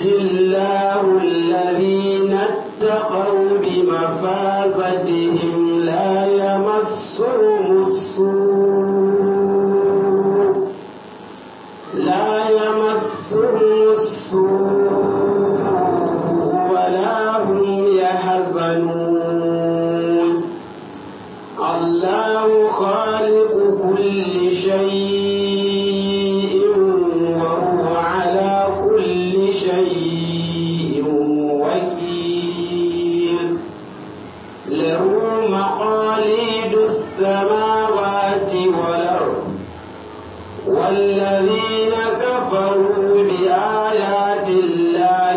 ينجي الله الذين اتقوا بمفازتهم لا يمسهم السوء لا يمسهم السوء ولا هم يحزنون الله خالق كل شيء وهو على كل شيء وكيل له مقاليد السماوات والأرض والذين كفروا بآيات الله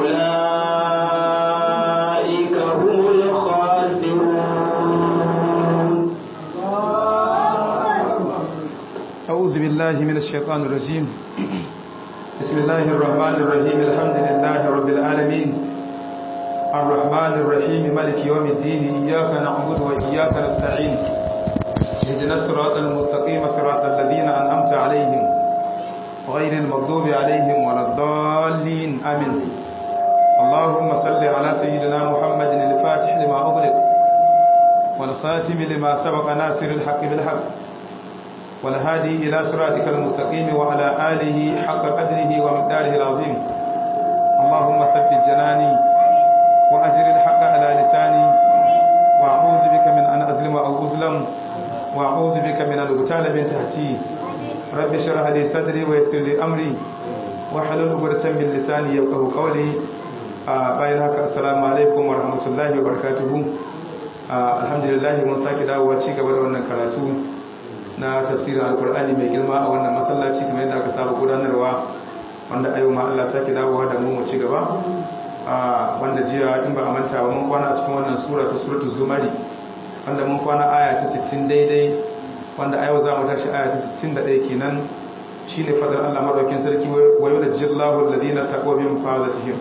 أولئك هم الخاسرون أعوذ بالله من الشيطان الرجيم بسم الله الرحمن الرحيم الحمد لله رب العالمين الرحمن الرحيم ملك يوم الدين إياك نعبد وإياك نستعين اهدنا الصراط المستقيم صراط الذين أنعمت عليهم غير المغضوب عليهم ولا الضالين آمين اللهم صل على سيدنا محمد الفاتح لما أغلق والخاتم لما سبق ناصر الحق بالحق والهادي إلى صراطك المستقيم وعلى آله حق قدره ومقداره العظيم اللهم ثبت جناني وأجر الحق على لساني وأعوذ بك من أن أظلم أو أظلم وأعوذ بك من أن أغتال من تحتي رب اشرح لي صدري ويسر لي أمري واحلل عقدة من لساني يفقهوا قولي bayan haka assalamu alaikum wa rahmatullahi wa barakatuhu alhamdulillah mun sake dawowa ci gaba da wannan karatu na tafsirin alkur'ani mai girma a wannan masallaci kamar yadda aka saba gudanarwa wanda ayo ma Allah sake dawowa da mu mu ci gaba wanda jiya in ba a manta ba mun kwana a cikin wannan sura ta suratul zumari wanda mun kwana aya ta 60 daidai wanda ayo za mu tashi aya ta 61 kenan shine fadar Allah madaukin sarki wa yunajjillahu alladhina taqaw bi mafazatihim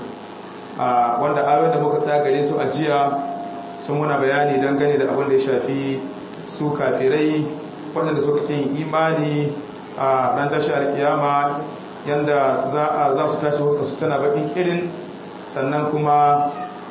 wanda ayoyin da muka tsaya gare su a jiya sun muna bayani dangane da abin da ya shafi su kafirai waɗanda suka ƙin imani a ran tashi alƙiyama yanda za su tashi wasu su tana baƙin irin sannan kuma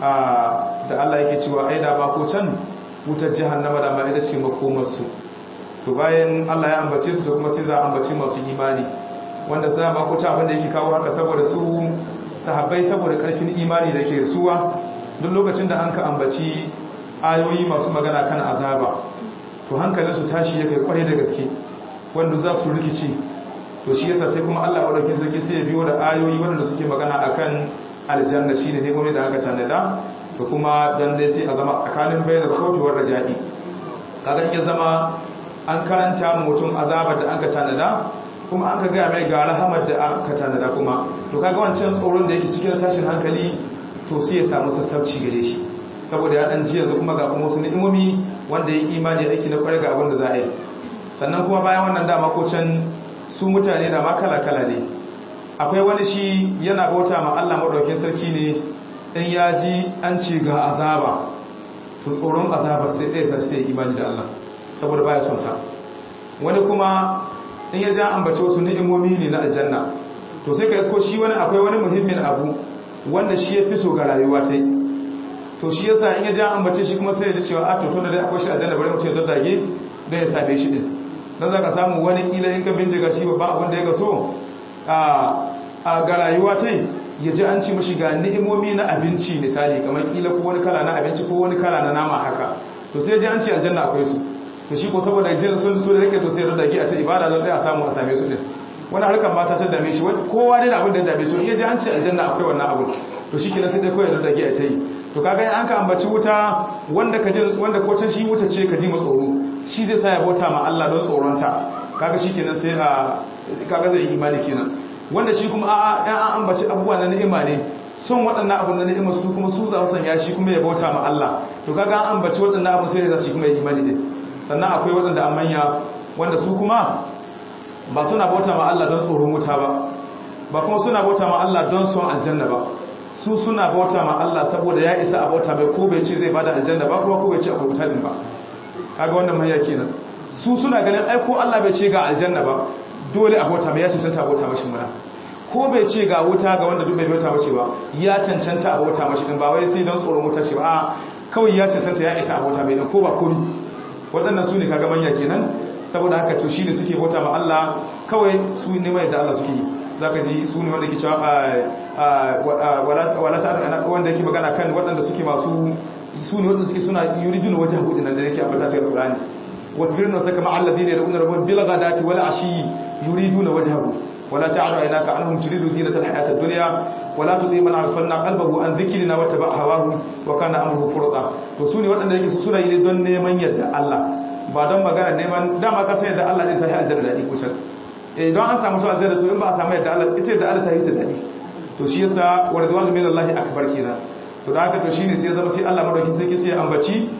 da Allah yake cewa ai da ba ko can wutar jahannama da ma ita ce makomarsu to bayan Allah ya ambace su da kuma sai za a ambace masu imani wanda za ba ko can abin da yake kawo haka saboda su sahabbai saboda ƙarfin imani da ke suwa duk lokacin da an ka ambaci ayoyi masu magana kan azaba to hankalinsu tashi ya kai kwarai da gaske wanda za su rikici to shi yasa sai kuma Allah madaukakin sarki sai ya biyo da ayoyi wanda suke magana akan aljanna shine ne kuma da aka tanada to kuma dan dai sai a zama tsakanin bayan khawfi war raja'i kaga ya zama an karanta mutum azabar da aka tanada kuma an ka ga mai ga rahamar da aka tanada kuma to kaga wancan tsoron da yake cikin tashin hankali to sai ya samu sassauci gare shi saboda ya dan ji yanzu kuma ga kuma wasu ni'imomi wanda ya imani aiki na kwarai ga abin da za a yi sannan kuma bayan wannan dama ko can su mutane da ma kala-kala ne akwai wani shi yana bauta ma Allah madaukakin sarki ne in ya ji an ce ga azaba to tsoron azaba sai ɗaya sa sai imani da Allah saboda baya son ta wani kuma in ya ja ambace wasu ni'imomi ne na aljanna to sai ka isko shi wani akwai wani muhimmin abu wanda shi ya fi so ga rayuwa ta yi to shi yasa in ya ja ambace shi kuma sai ya ji cewa a to to da dai akwai shi aljanna bari mutum ya daddage don ya same shi din dan zaka samu wani kila in ka bincika shi ba abin da ya gaso a ga rayuwa ta ya ji an ci mashi ga ni'imomi na abinci misali kamar kila ko wani kala na abinci ko wani kala na nama haka to sai ji an ci aljanna akwai su to shi ko saboda jin sun so da yake to sai ya daddage a ta ibada don sai a samu a same su din wani harkar mata ta dame shi kowa dai da abin da ya dame to in ya ji an ci aljanna akwai wannan abin to shi kenan sai dai kawai ya daddage a ta yi to kaga an ka ambaci wuta wanda ka ji wanda ko can shi wuta ce ka ji tsoro shi zai sa ya bauta ma Allah don tsoronta kaga shikenan sai a kaga zai imani kenan wanda shi kuma a'a ɗan an ambaci abubuwa na ni'ima ne son waɗannan abun na ni'ima su kuma su za su sanya shi kuma ya bauta ma Allah to kaga an ambaci waɗannan abun sai da shi kuma ya imani din sannan akwai waɗanda an manya wanda su kuma ba suna bauta ma Allah don tsoron wuta ba ba kuma suna bauta ma Allah don son aljanna ba su suna bauta ma Allah saboda ya isa a bauta mai ko bai ce zai bada aljanna ba kuma ko bai ce akwai wuta din ba kaga wannan manya kenan su suna ganin ai ko Allah bai ce ga aljanna ba dole a bauta mai ya cancanta bauta mashi muna ko bai ce ga wuta ga wanda duk bai bauta mashi ba ya cancanta a bauta mashi din ba wai sai don tsoron wuta shi ba a kawai ya cancanta ya isa a bauta mai ko ba komi waɗannan su ne kaga manya kenan saboda haka to shi ne suke bauta ma Allah kawai su ne mai da Allah suke yi zaka ji su ne wanda ke cewa wala ta wanda yake magana kan waɗanda suke masu su ne waɗanda suke suna yuridun wajen hudu nan da yake ambata ta Qur'ani wasbirna saka ma alladhina yad'una rabbahum bil ghadati wal ashi yuriduna wajhahu ولا تعد عيناك عنهم تريد زينة الحياة الدنيا ولا تطيع من أغفلنا قلبه عن ذكرنا واتبع هواه وكان أمره فرطا to sune waɗanda yake suna yi don neman yadda Allah ba don magana neman dama ka san yadda Allah din ta yi aljanna dadi kusan eh don an samu su aljanna to in ba a samu yadda Allah ita yadda Allah ta yi ta dadi to shi yasa wa ridwanu min Allah akbar kenan to da haka to shine sai zama sai Allah madaukin sai sai ambaci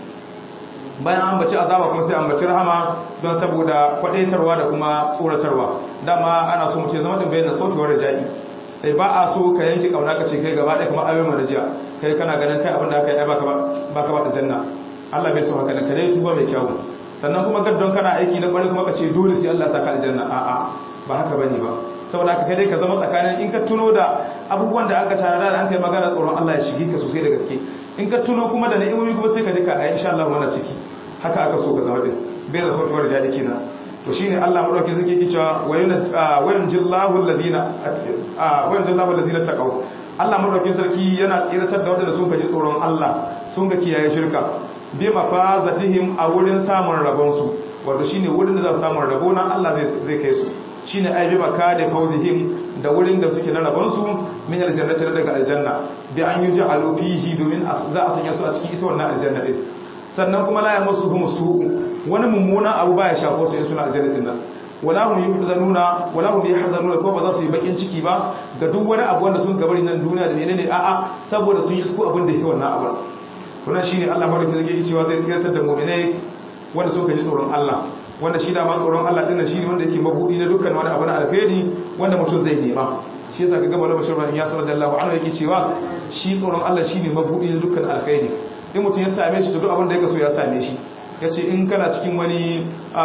bayan ambaci azaba kuma sai ambaci rahama don saboda kwadaitarwa da kuma tsoratarwa dama ana so mutum zama din bayan sauki wa raja'i sai ba a so ka yanke kauna ka ce kai gaba ɗaya kuma ayoyin marajiya kai kana ganin kai abin da aka yi baka baka ba da janna Allah bai so haka ne kare tuba mai kyau sannan kuma gaddon kana aiki na bari kuma ka ce dole sai Allah ya saka aljanna a'a ba haka bane ba saboda haka kai dai ka zama tsakanin in ka tuno da abubuwan da aka tara da an kai magana tsoron Allah ya shige ka sosai da gaske in ka tuno kuma da ni'imomi kuma sai ka dika a insha Allah wannan ciki haka aka so ka zama din bai da sauƙi warja dake na to shine Allah madauki zai yi cewa wayan jillahu alladhina wayan jillahu alladhina taqaw Allah madauki sarki yana tsiratar da wanda sun gaji tsoron Allah sun ga kiyaye shirka bi mafazatihim a wurin samun rabon su wato shine wurin da za su samu rabo nan Allah zai zai kai su shine ai bi makade fawzihim da wurin da suke na rabon su min aljannati daga aljanna bi an yuj'alu fihi domin za a sanya su a cikin ita wannan aljanna din sannan kuma la yamassu hum su'u wani mummuna abu baya shafo su in suna aljanna din nan wala hum yahzanuna wala hum yahzanuna ko ba za su yi bakin ciki ba ga duk wani abu wanda sun gabari nan duniya da menene a'a saboda sun yi su abin da yake wannan abu wannan shine Allah madaukakin sarki yake cewa zai tsiratar da mu'minai wanda suka ji tsoron Allah wanda shi da ma tsoron Allah din shine wanda yake mabudi na dukkan wani abu na alkhairi wanda mutum zai nema shi yasa kaga malamin shirban ya sallallahu alaihi yake cewa shi tsoron Allah shine mabudi na dukkan alkhairi in mutum ya same shi to duk abin da yake so ya same shi yace in kana cikin wani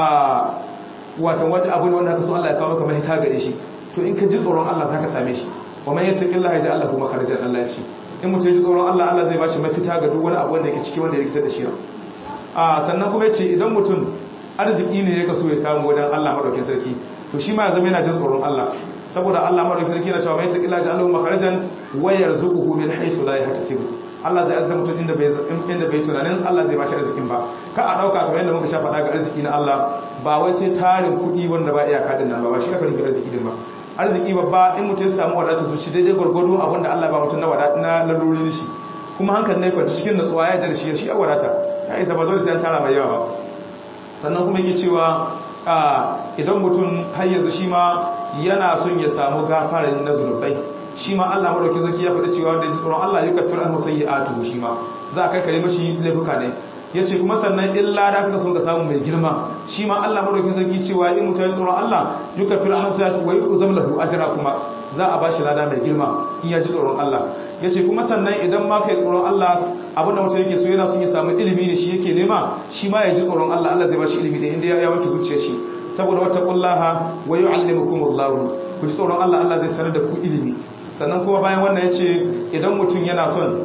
a watan wani abu wanda aka so Allah ya kawo maka mahita gare shi to in ka ji tsoron Allah zaka same shi wa man yattaqillaha yaj'al lahu makharajan Allah ya ce in mutum ya ji tsoron Allah Allah zai bashi mafita ga duk wani abu wanda yake ciki wanda ya rikita da shi a sannan kuma yace idan mutum arziki ne ya kaso ya samu wajen Allah madaukakin sarki to shi ma ya zama yana jin tsoron Allah saboda Allah madaukakin sarki yana cewa mai ta illa ja'alahu makharajan wa yarzuquhu min haythu la yahtasib Allah zai azza mutum inda bai inda bai tunanin Allah zai bashi arzikin ba ka a dauka kamar yadda muka sha faɗa ga arziki na Allah ba wai sai tarin kuɗi wanda ba iyaka din nan ba ba shi aka nufi arziki din ba arziki babba in mutum ya samu wadata zuci daidai gwargwado abinda Allah ba mutum na wadata na lalurori shi kuma hankali ne kwanci cikin natsuwa ya da shi shi a wadata ya isa ba dole sai an tara mai yawa ba sannan kuma yake cewa idan mutum har yanzu shi ma yana son ya samu gafara na zunubai shi ma Allah madauki zaki ya faɗi cewa da tsoron Allah ya kafir an musayyi'atu shi ma za a kai kare mashi laifuka ne yace kuma sannan illa da kaka son ka samu mai girma shi ma Allah madauki zaki cewa in mutum ya tsoron Allah ya kafir an musayyi'atu wa yuzam lahu ajra kuma za a bashi lada mai girma in ya ji tsoron Allah yace kuma sannan idan ma kai tsoron Allah abinda mutum yake so yana son ya samu ilimi ne shi yake nema shi ma ya ji tsoron Allah Allah zai bashi ilimi da inda ya wanke zuciyar shi saboda wata kullaha wa yu'allimukumullahu ku ji tsoron Allah Allah zai sanar da ku ilimi sannan kuma bayan wannan ya ce idan mutum yana son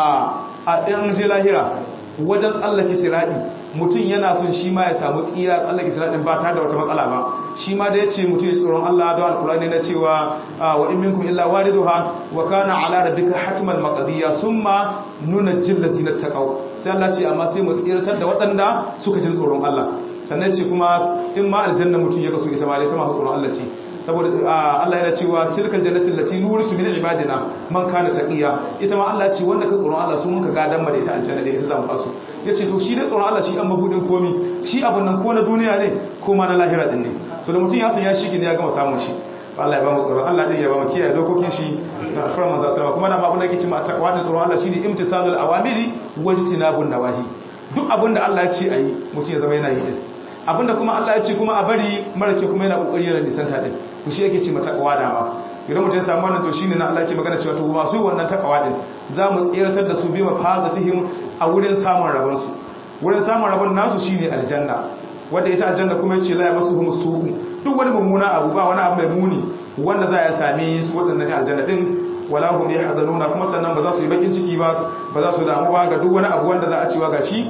a ɗan je lahira wajen tsallake siraɗi mutum yana son shi ma ya samu tsira tsallake siraɗin ba tare da wata matsala ba shi ma da ya ce mutum ya tsoron Allah da alƙulani na cewa wa in minkum illa wariduha wa kana ala rabbika hatman maqdiya summa nuna jillati na taqaw sai Allah ce amma sai mu tsiratar da waɗanda suka jin tsoron Allah sannan ce kuma in ma aljanna mutum ya kaso ita ma ita ma tsoron Allah ce saboda Allah yana cewa tilkal jannatin lati nurisu min ibadina man kana taqiya ita ma Allah ce wanda ka tsoron Allah su mun ka gadan da ita aljanna da ita zamu fasu yace to shi dai tsoron Allah shi an mabudin komi shi abun nan ko na duniya ne ko ma na lahira din ne to da mutum ya san ya shi ne ya gama samun shi Allah ya ba mu tsoron Allah din ya ba mu kiyaye dokokin shi da alfarar manzo sallama kuma na ma abun da yake cewa takwa da tsoron Allah shine imtisalul awamiri wajtinabun nawahi duk abin da Allah ya ce ayi mutum ya zama yana yi din abinda kuma Allah ya ce kuma a bari mara ke kuma yana kokari yana nisanta din to shi yake ce mata takawa dama idan mutum ya samu wannan to shine na Allah ke magana cewa to masu wannan takawa din za mu tsiratar da su bi mafazatihim a wurin samun rabon su wurin samun rabon nasu shine aljanna wanda ita aljanna kuma yace la yamassuhum su'u duk wani mummuna abu ba wani abu mai muni wanda za a sami su waɗannan aljanna din wala hum yahzanuna kuma sannan ba za su yi bakin ciki ba ba za su damu ba ga duk wani abu wanda za a cewa gashi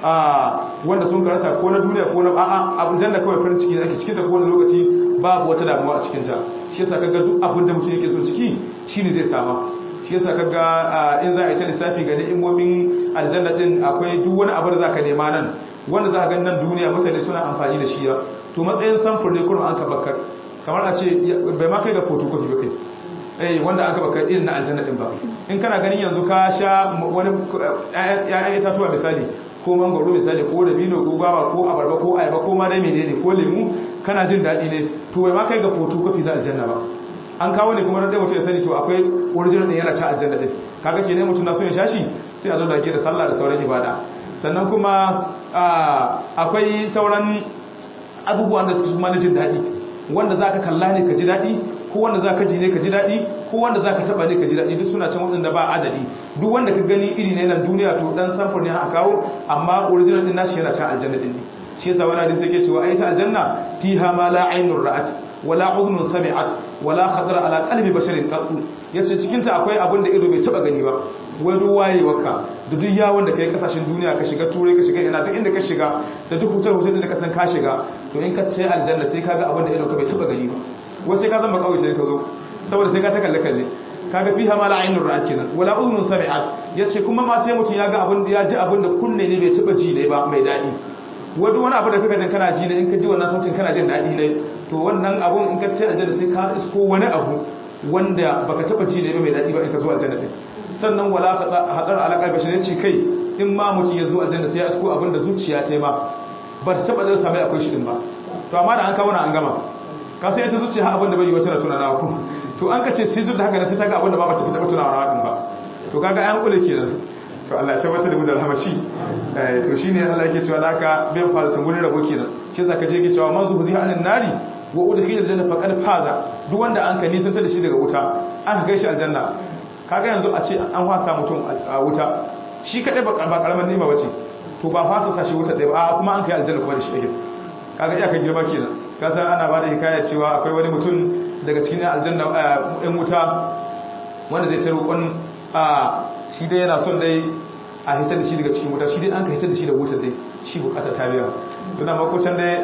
a wanda sun karasa ko na duniya ko na a'a abin janna kawai farin ciki ake cikin ta ko wani lokaci babu wata damuwa a cikin ta shi yasa kaga duk abin da mutum yake so ciki shine zai sama shi yasa kaga in za a yi ta lissafi ga ni'imomin aljanna din akwai duk wani abu da zaka nema nan wanda za ka ga nan duniya mutane suna amfani da shi ya to matsayin samfur ne kuma an ka bakar kamar a ce bai ma kai ga photocopy ba kai eh wanda aka baka irin na aljanna din ba in kana ganin yanzu ka sha wani ƴaƴan itatuwa misali ko mangoro misali ko dabino ko gwaba ko abarba ko ayaba ko ma dai menene ko lemu kana jin daɗi ne to bai ma kai ga photocopy na aljanna ba an kawo ne kuma dai mutum ya sani to akwai original din yana ci aljanna din kaga kenan mutum na so ya shashi sai a zo da da sallah da sauran ibada sannan kuma akwai sauran abubuwan da suke kuma na jin daɗi wanda za ka kalla ne ka ji daɗi ko wanda za ka ji ne ka ji daɗi ko wanda za ka taɓa ne ka ji daɗi duk suna can waɗanda ba adadi duk wanda ka gani iri ne nan duniya to ɗan samfur ne aka kawo amma original ɗin nashi yana can aljanna ɗin ne shi yasa wani hadisi yake cewa ai ta aljanna fiha ma la ainur ra'at wala udhun sami'at wala khadara ala qalbi basharin qattu yace cikin ta akwai abin da ido bai taba gani ba wai duk wayewarka da duk yawon da kai kasashen duniya ka shiga turai ka shiga ina duk inda ka shiga da duk hutar hutar da ka san ka shiga to in ka ce aljanna sai kaga abin da ido ka bai taba gani ba wai sai ka zama kawai sai ka zo saboda sai ka ta kalle kalle kaga fiha ma la ainur ra'at kenan wala udhun sami'at yace kuma ma sai mutum ya ga abin da ya ji abin da kunne ne bai taba ji ne ba mai dadi wani wani abu da kaka jin kana ji ne in ka ji wannan sautin kana jin daɗi ne to wannan abun in ka ce aljanna sai ka isko wani abu wanda baka taba ji ne mai daɗi ba in ka zo aljanna din sannan wala hadar alaƙar bashi ne ce kai in ma mutum ya zo aljanna sai ya isko abin da zuciya ta yi ma ba ta taba da same akwai shi din ba to amma da an kawo na an gama ka sai ta zuciya abin da bai yi wata na tunana ku to an ka ce sai duk da haka sai ta ga abin da ba ba ta taba tunawa din ba to kaga an kule kenan to Allah ya tabbatar da mu da alhamashi to shine Allah yake cewa naka bin fara tungurin rabo kenan shi zaka je ke cewa man zuhu ziha anan nari wa udkhila aljanna faqad faza duk wanda an ka nisanta da shi daga wuta an ga shi aljanna kaga yanzu a ce an fasa mutum a wuta shi kadai ba karamar nima bace to ba fasa sa shi wuta dai ba kuma an kai aljanna kuma da shi dai kaga iya ka girma kenan ka san ana bada hikaya cewa akwai wani mutum daga cikin aljanna ɗan wuta wanda zai tsaro kon shi dai yana son dai a hitar da shi daga cikin wuta shi dai an ka hitar da shi da wuta dai shi bukata ta biya don makocin dai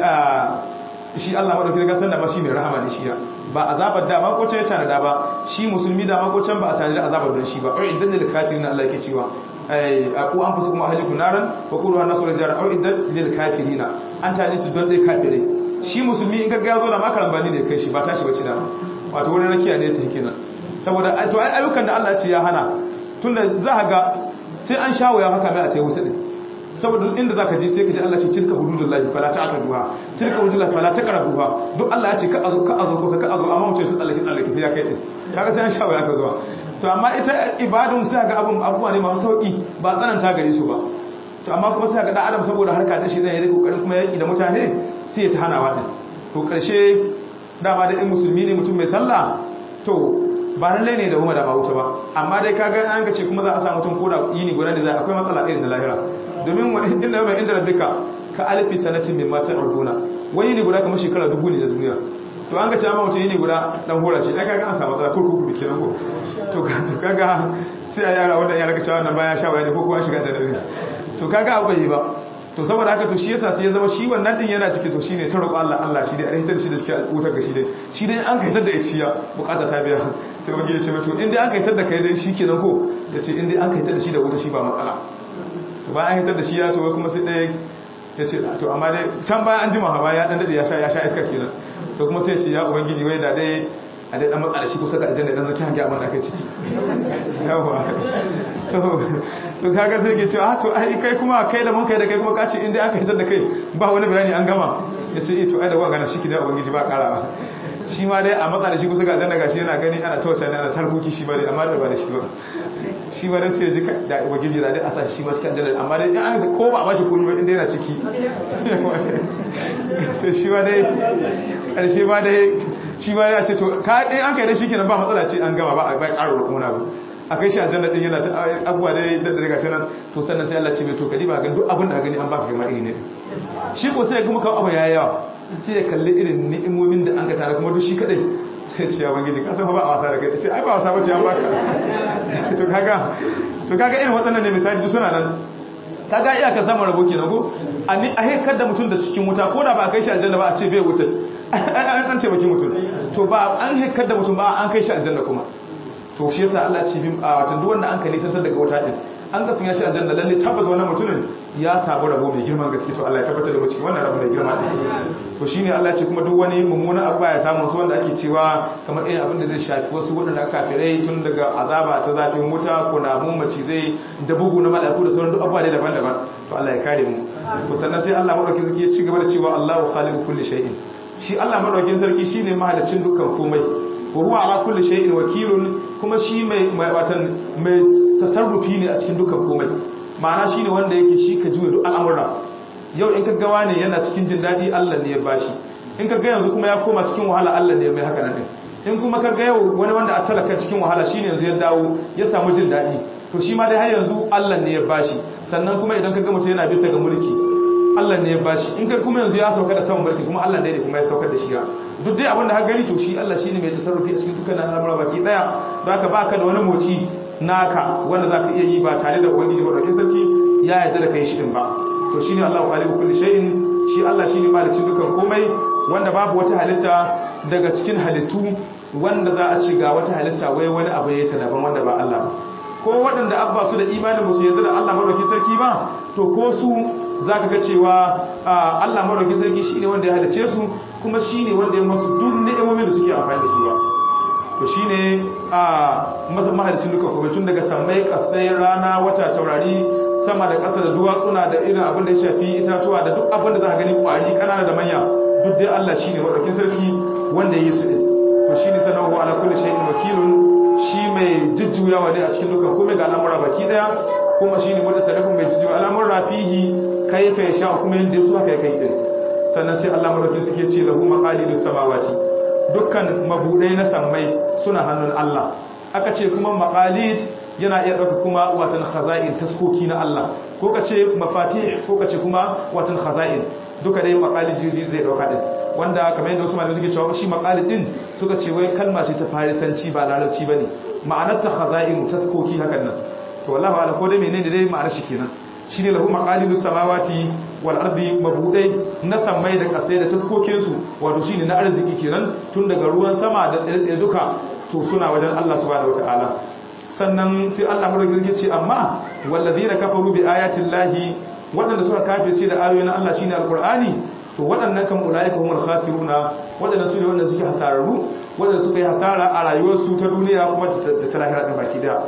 shi Allah madauki daga san da ma shi mai rahama ne shi ya ba azabar da makocin ya tana da ba shi musulmi da makocin ba a tana da azabar don shi ba ai idan da kafirin Allah yake cewa ai aku an fusu kuma ahliku naran wa qulu an nasu rajara au idan lil kafirina an tana su don dai kafirai shi musulmi in ga ya zo da makaran bani ne kai shi ba tashi bace da wato wurin rakiya ne ta hikina saboda to ai ayyukan da Allah ce ya hana tunda za ga sai an shawo ya haka mai a tayi wuta din saboda inda zaka je sai ka ji Allah ce tilka hududullahi fala ta'taduha tilka hududullahi fala taqrabuha duk Allah ya ce ka azo ka azo kusa ka azo amma mutum sai tsallake tsallake sai ya kai din kaga sai an shawo ya ka zuwa to amma ita ibadun sai ga abun abubuwa ne masu sauki ba tsananta gare su ba to amma kuma sai ga dan adam saboda harka ta shi zai yi kokarin kuma yaki da mutane sai ya ta hanawa din to karshe dama da in musulmi ne mutum mai sallah to ba lallai ne da kuma da ba wuta ba amma dai kaga an ga ce kuma za a sa mutum ko da yini guda da zai akwai matsala irin da lahira domin inda yau mai inda rabbika ka alifi sanatin min mata arduna wani yini guda kamar shekara dubu ne da duniya to an ga ce amma mutum yini guda dan hora shi ai kaga an samu matsala kurkuku da kenan ko to kaga sai a yara wanda ya raka cewa nan baya sha waya ne ko kuma shiga da dare to kaga abu bai ba to saboda haka to shi yasa sai ya zama shi wannan din yana ciki to shine ta roƙo Allah Allah shi dai a hitar da shi da shi wutar ga shi dai shi dai an kaitar da ya bukata ta biya sai wani ya ce to in dai an kaitar da kai dai shi kenan ko ya ce in dai an kaitar da shi da wuta shi ba matsala to bayan an kaitar da shi ya to kuma sai ɗaya ya ce to amma dai can bayan an jima ba ya dan dade ya sha ya sha iskar kenan to kuma sai ya ce ya ubangiji wai da dai a dai dan matsa da shi kusa da aljanna dan zaki hange abin da aka ciki yawa to kaga sai ke cewa to ai kai kuma kai da mun kai da kai kuma kace inda aka hitar da kai ba wani bayani an gama yace eh to ai da wa gana shiki da ubangiji ba karawa shi ma dai a matsa da shi kusa ga aljanna gashi yana gani ana tawace ne ana tarbuki shi ba dai amma da ba da shi ba shi ba dai sai ji da ubangiji da dai a sa shi ma cikin aljanna amma dai in an ko ba ba shi komai ba inda yana ciki to shi ba dai karshe ba dai shi ba ya ce to ka dai an kai da shi kenan ba matsala ce an gama ba a bai karo rukuna ba a kai shi aljanna din yana ta abuwa dai da daga shi nan to sannan sai Allah ce mai to kadi ba gan duk abin da gani an baka gama iri ne shi ko sai kuma kawo abu yayi yawa sai ya kalli irin ni'imomin da an ka tare kuma duk shi kadai sai ce ya bangiji ka san ba a wasa da kai sai ai ba wasa ba ce an baka to kaga to kaga irin waɗannan ne misali duk suna nan kaga iya ka samu rabo kenan ko a haikar da mutum da cikin wuta ko da ba a kai shi aljanna ba a ce bai wuta an taimaki mutum to ba an haikar da mutum ba an kai shi aljanna kuma to shi yasa Allah ce bin a watan duk wanda an ka nisantar daga wuta din an ka sanya shi aljanna lalle tabbas wannan mutumin ya samu rabo mai girman gaske to Allah ya tabbatar da mu cikin wannan rabo mai girma din to shine Allah ya ce kuma duk wani mummuna abu ya samu su wanda ake cewa kamar irin abin da zai shafi wasu wadanda kafirai tun daga azaba ta zafin wuta ko na mun mace zai da bugu na mala'iku da sauran duk abubuwa daban-daban to Allah ya kare mu to sannan sai Allah madaukakin sarki ya ci gaba da cewa Allahu khaliqu kulli shay'in shi Allah madaukakin sarki shine mahaliccin dukkan komai wa huwa ala kulli shay'in wakilun kuma shi mai watan mai tasarrufi ne a cikin dukkan komai ma'ana shine wanda yake shi ka juya duk al'amura yau in ka gawa ne yana cikin jin dadi Allah ne ya bashi in ka ga yanzu kuma ya koma cikin wahala Allah ne mai haka nan in kuma ka ga yau wani wanda a talaka cikin wahala shine yanzu ya dawo ya samu jin dadi to shi ma dai har yanzu Allah ne ya bashi sannan kuma idan ka ga mutum yana bisa ga mulki Allah ne ya bashi in kai kuma yanzu ya sauka da saman mulki kuma Allah ne kuma ya saukar da shi duk dai abin da har gani to shi Allah shine mai tasarrufi a cikin dukkan al'amura baki daya don haka baka da wani moci naka wanda zaka iya yi ba tare da ubangiji madaukakin sarki ya yarda da kai shi din ba to shine Allahu khaliqu kulli shay'in shi Allah shine malicin dukkan komai wanda babu wata halitta daga cikin halittu wanda za a ci ga wata halitta wai wani abu ya ta daban wanda ba Allah ba ko waɗanda abba su da imanin musu yarda da Allah madaukakin sarki ba to ko su za ka ga cewa Allah maraukin sarki shi ne wanda ya halice su kuma shi ne wanda ya masu duk ni'imomin da suke amfani da su ba to shi ne a masa mahalicin duka kuma tun daga sammai kasai rana wata taurari sama da ƙasa da duwatsuna da irin abin da ya shafi itatuwa da duk abin da za ka gani ƙwari ƙanana da manya duk dai Allah shi ne maraukin sarki wanda ya yi su ɗin to shi ne sanarwa ala kulli shay'in wakilun shi mai jujjuyawa ne a cikin dukkan komai ga al'amura baki daya kuma shi ne wanda sarrafin mai jujjuya al'amura fihi kaifa ya sha kuma yadda su haka ya kai din sannan sai Allah madauki suke ce lahu maqalidus samawati dukkan mabudai na sammai suna hannun Allah aka ce kuma maqalid yana iya dauka kuma watan khaza'in taskoki na Allah ko ka ce mafatih ko ka ce kuma watan khaza'in duka dai maqalid zai dauka din wanda kamar yadda wasu malamai suke cewa shi maqalid din suka ce wai kalma ce ta farisanci ba larabci bane ma'anar ta khaza'in taskoki hakan nan to wallahi ala ko dai menene dai ma'anar shi kenan shine lahu maqalidus samawati wal ardi mabudai na samai da kasai da taskokin su wato shine na arziki kenan tun daga ruwan sama da tsire-tsire duka to suna wajen Allah subhanahu wataala sannan sai Allah madaukakin ce amma wallazina kafaru bi ayatin lahi waɗanda suka kafirce da ayoyin Allah shine alqur'ani to waɗannan kan ulaika humul khasiruna waɗanda su ne waɗanda suke hasararru waɗanda suka yi hasara a rayuwarsu ta duniya kuma da ta lahira din baki daya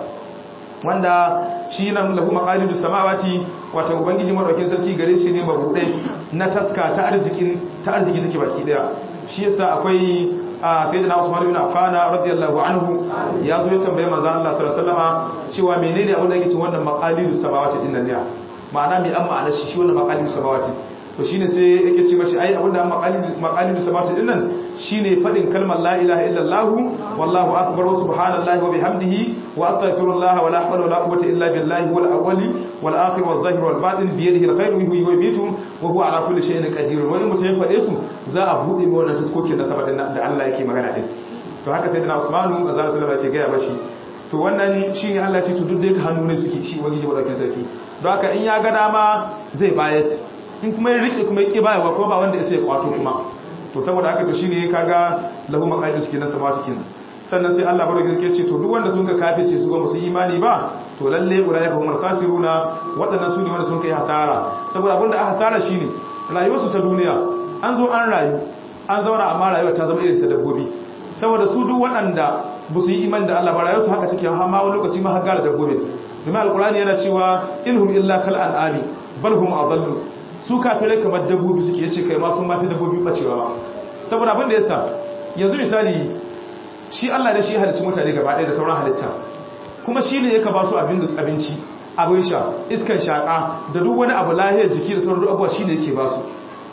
wanda shi nan lahu maqalidus samawati wato ubangiji madaukin sarki gare shi ne mabudai na taska ta arzikin ta arziki take baki daya shi yasa akwai sayyidina Usman ibn Affan radiyallahu anhu ya zo ya tambaye manzo Allah sallallahu alaihi wasallama cewa menene abin da yake cikin wannan maqalidus samawati din nan ne ma'ana me an ma'ana shi shi wannan maqalidus samawati to shine sai yake ce mashi ai abinda an maqalidus samawati samawati din nan shine fadin kalmar la ilaha illallah wallahu akbar wa subhanallahi wa bihamdihi wa astaghfirullah wa la hawla wa la quwwata illa billahi wal awwali wal akhir wal zahir wal batin bi yadihi al khayru yuhyi wa yumiitu wa huwa ala kulli shay'in qadir wa in mutum ya fade su za a bude mai wannan taskokin na sama din da Allah yake magana din to haka sai dana Usmanu azza sallallahu alaihi gaya bashi to wannan shine Allah ya ce to duk da hannu ne suke shi wani jiba dauke sarki don haka in ya ga dama zai bayar in kuma ya rike kuma ya ki bayarwa kuma ba wanda ya sai kwato kuma to saboda haka to shine kaga lahu maqaidus kenan samawati kenan sannan sai Allah barke yake ce to duk wanda sun ga kafirce su ga musu imani ba to lalle ulaika humul khasiruna wadannan su ne wanda sun kai hasara saboda abinda aka hasara shine rayuwar su ta duniya an zo an rayu an zauna amma rayuwar ta zama irin ta dabbobi saboda su duk waɗanda ba su yi imani da Allah ba rayuwar su haka take har ma wani lokaci ma har gara dabbobi domin alqur'ani yana cewa inhum illa kal an'ami bal hum adallu su kafirai kamar dabbobi suke yace kai ma sun mafi dabbobi bacewa ba saboda abin da yasa yanzu misali shi Allah da shi halicci mutane gaba ɗaya da sauran halitta kuma shi ne yaka ba su abinci abin sha iskan shaƙa da duk wani abu lahiyar jiki da sauran abuwa shi ne yake ba su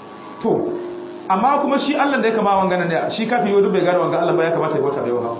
to amma kuma shi Allah da ya kama wangana ne shi kafin yau duk bai gane wanga Allah ba ya kamata ya bauta da yawa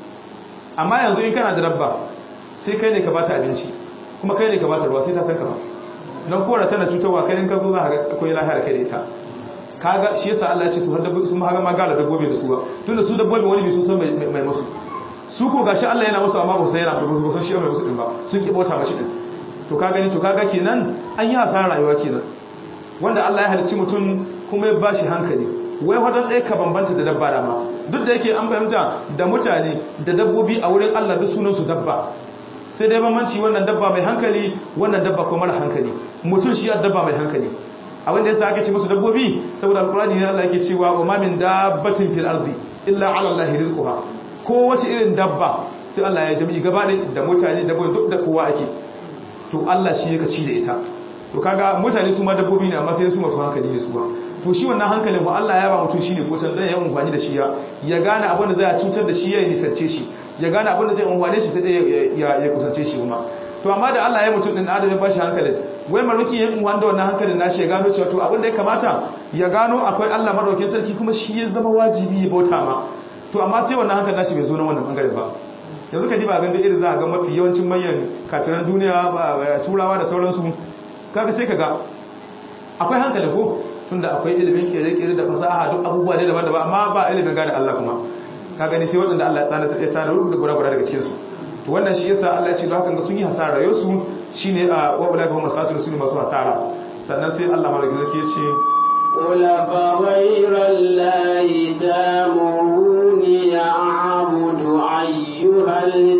amma yanzu in kana da dabba sai kai ne ka bata abinci kuma kai ne ka bata ruwa sai ta san ka ba nan kora tana cutarwa kai in ka zo za ka ga akwai lahiyar kai da ita kaga shi yasa Allah ya ce to har dabbobi sun ma gala dabbobi da su ba tunda su dabbobi wani bai sun san mai mai musu su ko gashi Allah yana musu amma ba sai yana ba san shi mai musu din ba sun ki bauta mashi din to ka gani to kaga kenan an yi hasarar rayuwa kenan wanda Allah ya halicci mutum kuma ya bashi hankali wai wadan ɗaya ka bambanta da dabba da ma duk da yake an fahimta da mutane da dabbobi a wurin Allah duk sunan su dabba sai dai bambanci wannan dabba mai hankali wannan dabba ko mara hankali mutum shi dabba mai hankali abin da yasa ake ce musu dabbobi saboda alqur'ani ne Allah yake cewa wa ma min dabbatin fil ardi illa ala allahi rizquha ko wace irin dabba sai Allah ya jami'i gaba da mutane da duk da kowa ake to Allah shi yake ci da ita to kaga mutane su ma dabbobi ne amma sai su masu hankali ne su ba to shi wannan hankalin ba Allah ya ba mutum shine ko can zai yi amfani da shi ya ya gane abin da zai cutar da shi ya nisance shi ya gane abin da zai amfane shi sai ya ya kusance shi kuma to amma da Allah ya mutum din adam ya bashi hankalin wai maruki yin wanda wannan hankalin nashi ya gano cewa to abin da ya kamata ya gano akwai Allah madaukakin sarki kuma shi ya zama wajibi ya bauta ma to amma sai wannan hankalin nashi bai zo na wannan bangaren ba yanzu ka ji ba ganda irin za a ga mafi yawancin manyan kafiran duniya turawa da sauransu kaga sai ka ga akwai hankali ko tunda akwai ilimin kere-kere da fasaha duk abubuwa ne daban-daban amma ba ilimin gane Allah kuma ka gani sai waɗanda Allah ya tsana ya tsana rubu da gura-gura daga cikin su to wannan shi yasa Allah ya ce don haka ga sun yi hasara rayuwar su shine a wa ulaka hum asasiru sun masu hasara sannan sai Allah malaki zaki ya ce قل فغير الله تامروني أعبد أيها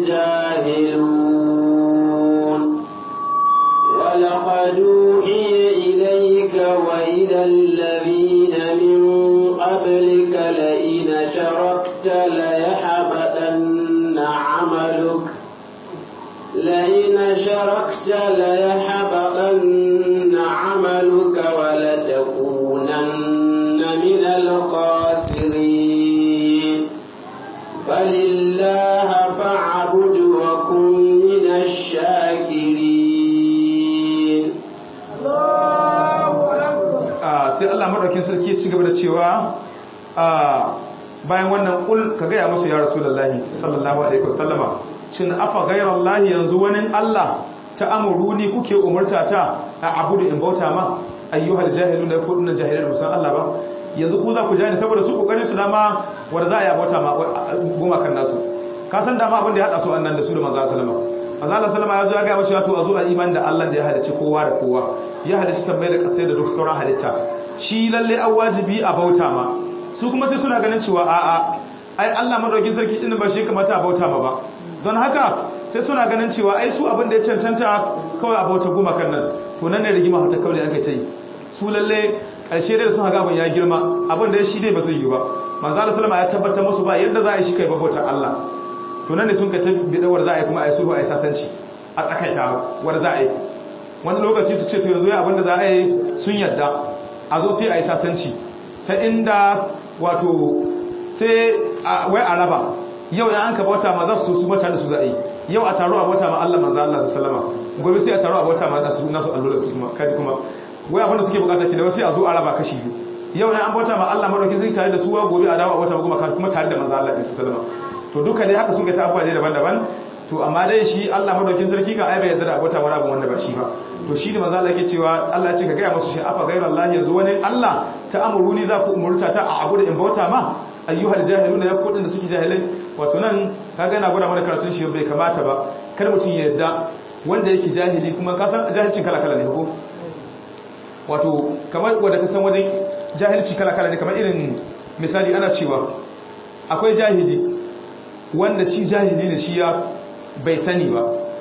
الجاهلون ولقد أوحي إليك وإلى الذين من قبلك لئن شركت ليحبطن عملك لئن شركت ليحبطن عملك ولتكونن من الخاسرين فلله فاعبد وكن من الشاكرين sai Allah madaukin sarki ya ci gaba da cewa bayan wannan kul ka gaya musu ya rasulullahi sallallahu alaihi wasallama shin afa ghayrallahi yanzu wani Allah ta amuruni kuke umurta ta a abudu in bauta ma ayyuhal jahilun da kudin jahilai musan Allah ba yanzu ku za ku jani saboda su kokarin su dama wanda za a yi bauta ma goma kan nasu ka san dama abin da ya hada su annan da su da manzo sallama manzo Allah sallama ya zo ya ga mashi wato a zo a iman da Allah da ya halicci kowa da kowa ya halicci sammai da kasai da duk sauran halitta shi lalle an wajibi a bauta ma su kuma sai suna ganin cewa a'a ai Allah madaukin sarki din ba shi kamata a bauta ma ba don haka sai suna ganin cewa ai su abin da ya cancanta kawai a bauta goma kan nan to nan ne rigima ta kawai an kai ta yi su lalle karshe da sun haga abin ya girma abin da ya shi dai ba zai yi ba manzo Allah sallama ya tabbatar musu ba yadda za a yi shi kai bautar Allah to nan ne sun ka tabbi da war za a yi kuma a yi sulhu a yi sasanci a tsakaita war za a yi wani lokaci su ce to yanzu ya abin da za a yi sun yadda a zo sai a yi sasanci ta inda wato sai wai a raba yau ya an ka bauta ma za su su mata da su za a yi yau a taro a bauta ma Allah manzo Allah sallama gobe sai a taro a bauta ma nasu nasu allola su kuma kai kuma wai abin da suke bukata ki da sai a zo a raba kashi biyu yau ya an bauta ma Allah madaukin zai tare da su gobe a dawo a bauta ma kuma kuma tare da manzo Allah sallama to duka dai haka suka ta abuwa dai daban-daban to amma dai shi Allah madaukin sarki ka ai bai yarda da abota wani abu wanda ba shi ba to shi ne manzo Allah yake cewa Allah ya ce ka ga musu shi afa ghayra Allah yanzu wani Allah ta amuruni za ku umurta ta a abu da in bauta ma ayyuhal jahiluna ya kudin da suke jahilai wato nan kaga na gwada mana karatun shi bai kamata ba kar mutum ya yarda wanda yake jahili kuma ka san jahilcin kala kala ne ko wato kamar wanda ka san wajen jahilci kala kala ne kamar irin misali ana cewa akwai jahili wanda shi jahili ne shi ya bai sani ba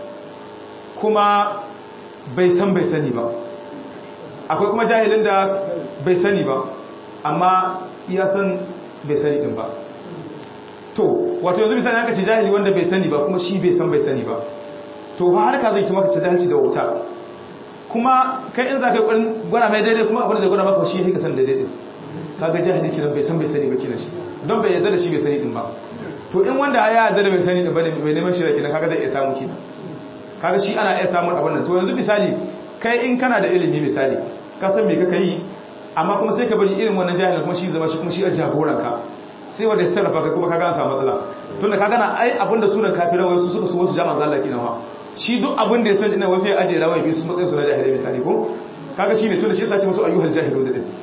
kuma bai san bai sani ba akwai kuma jahilin da bai sani ba amma ya san bai sani din ba to wato yanzu misali aka ce jahili wanda bai sani ba kuma shi bai san bai sani ba to ba har ka zai ci maka ta jahilci da wuta kuma kai in za ka yi gwada mai daidai kuma abin da zai gwada maka shi ya ka san daidai din kaga jahili kiran bai san bai sani ba kiran shi don bai yarda da shi bai sani din ba to in wanda ya yarda da bai sani din ba ne mai neman shi da kiran kaga zai iya samu kiran kaga shi ana iya samun abin nan to yanzu misali kai in kana da ilimi misali ka san me kaka yi amma kuma sai ka bari irin wannan jahilin kuma shi zama shi kuma shi a jagoran ka sai wanda ya sarrafa kai kuma kaga an samu matsala tunda kaga na ai abin da sunan kafiran wasu suka so wasu jama'a zalla kina fa shi duk abin da ya san ina wasu ya aje rawai bi su matsayin su na jahilai misali ko kaga shi ne tunda shi yasa ce musu ayyuhal jahilu da din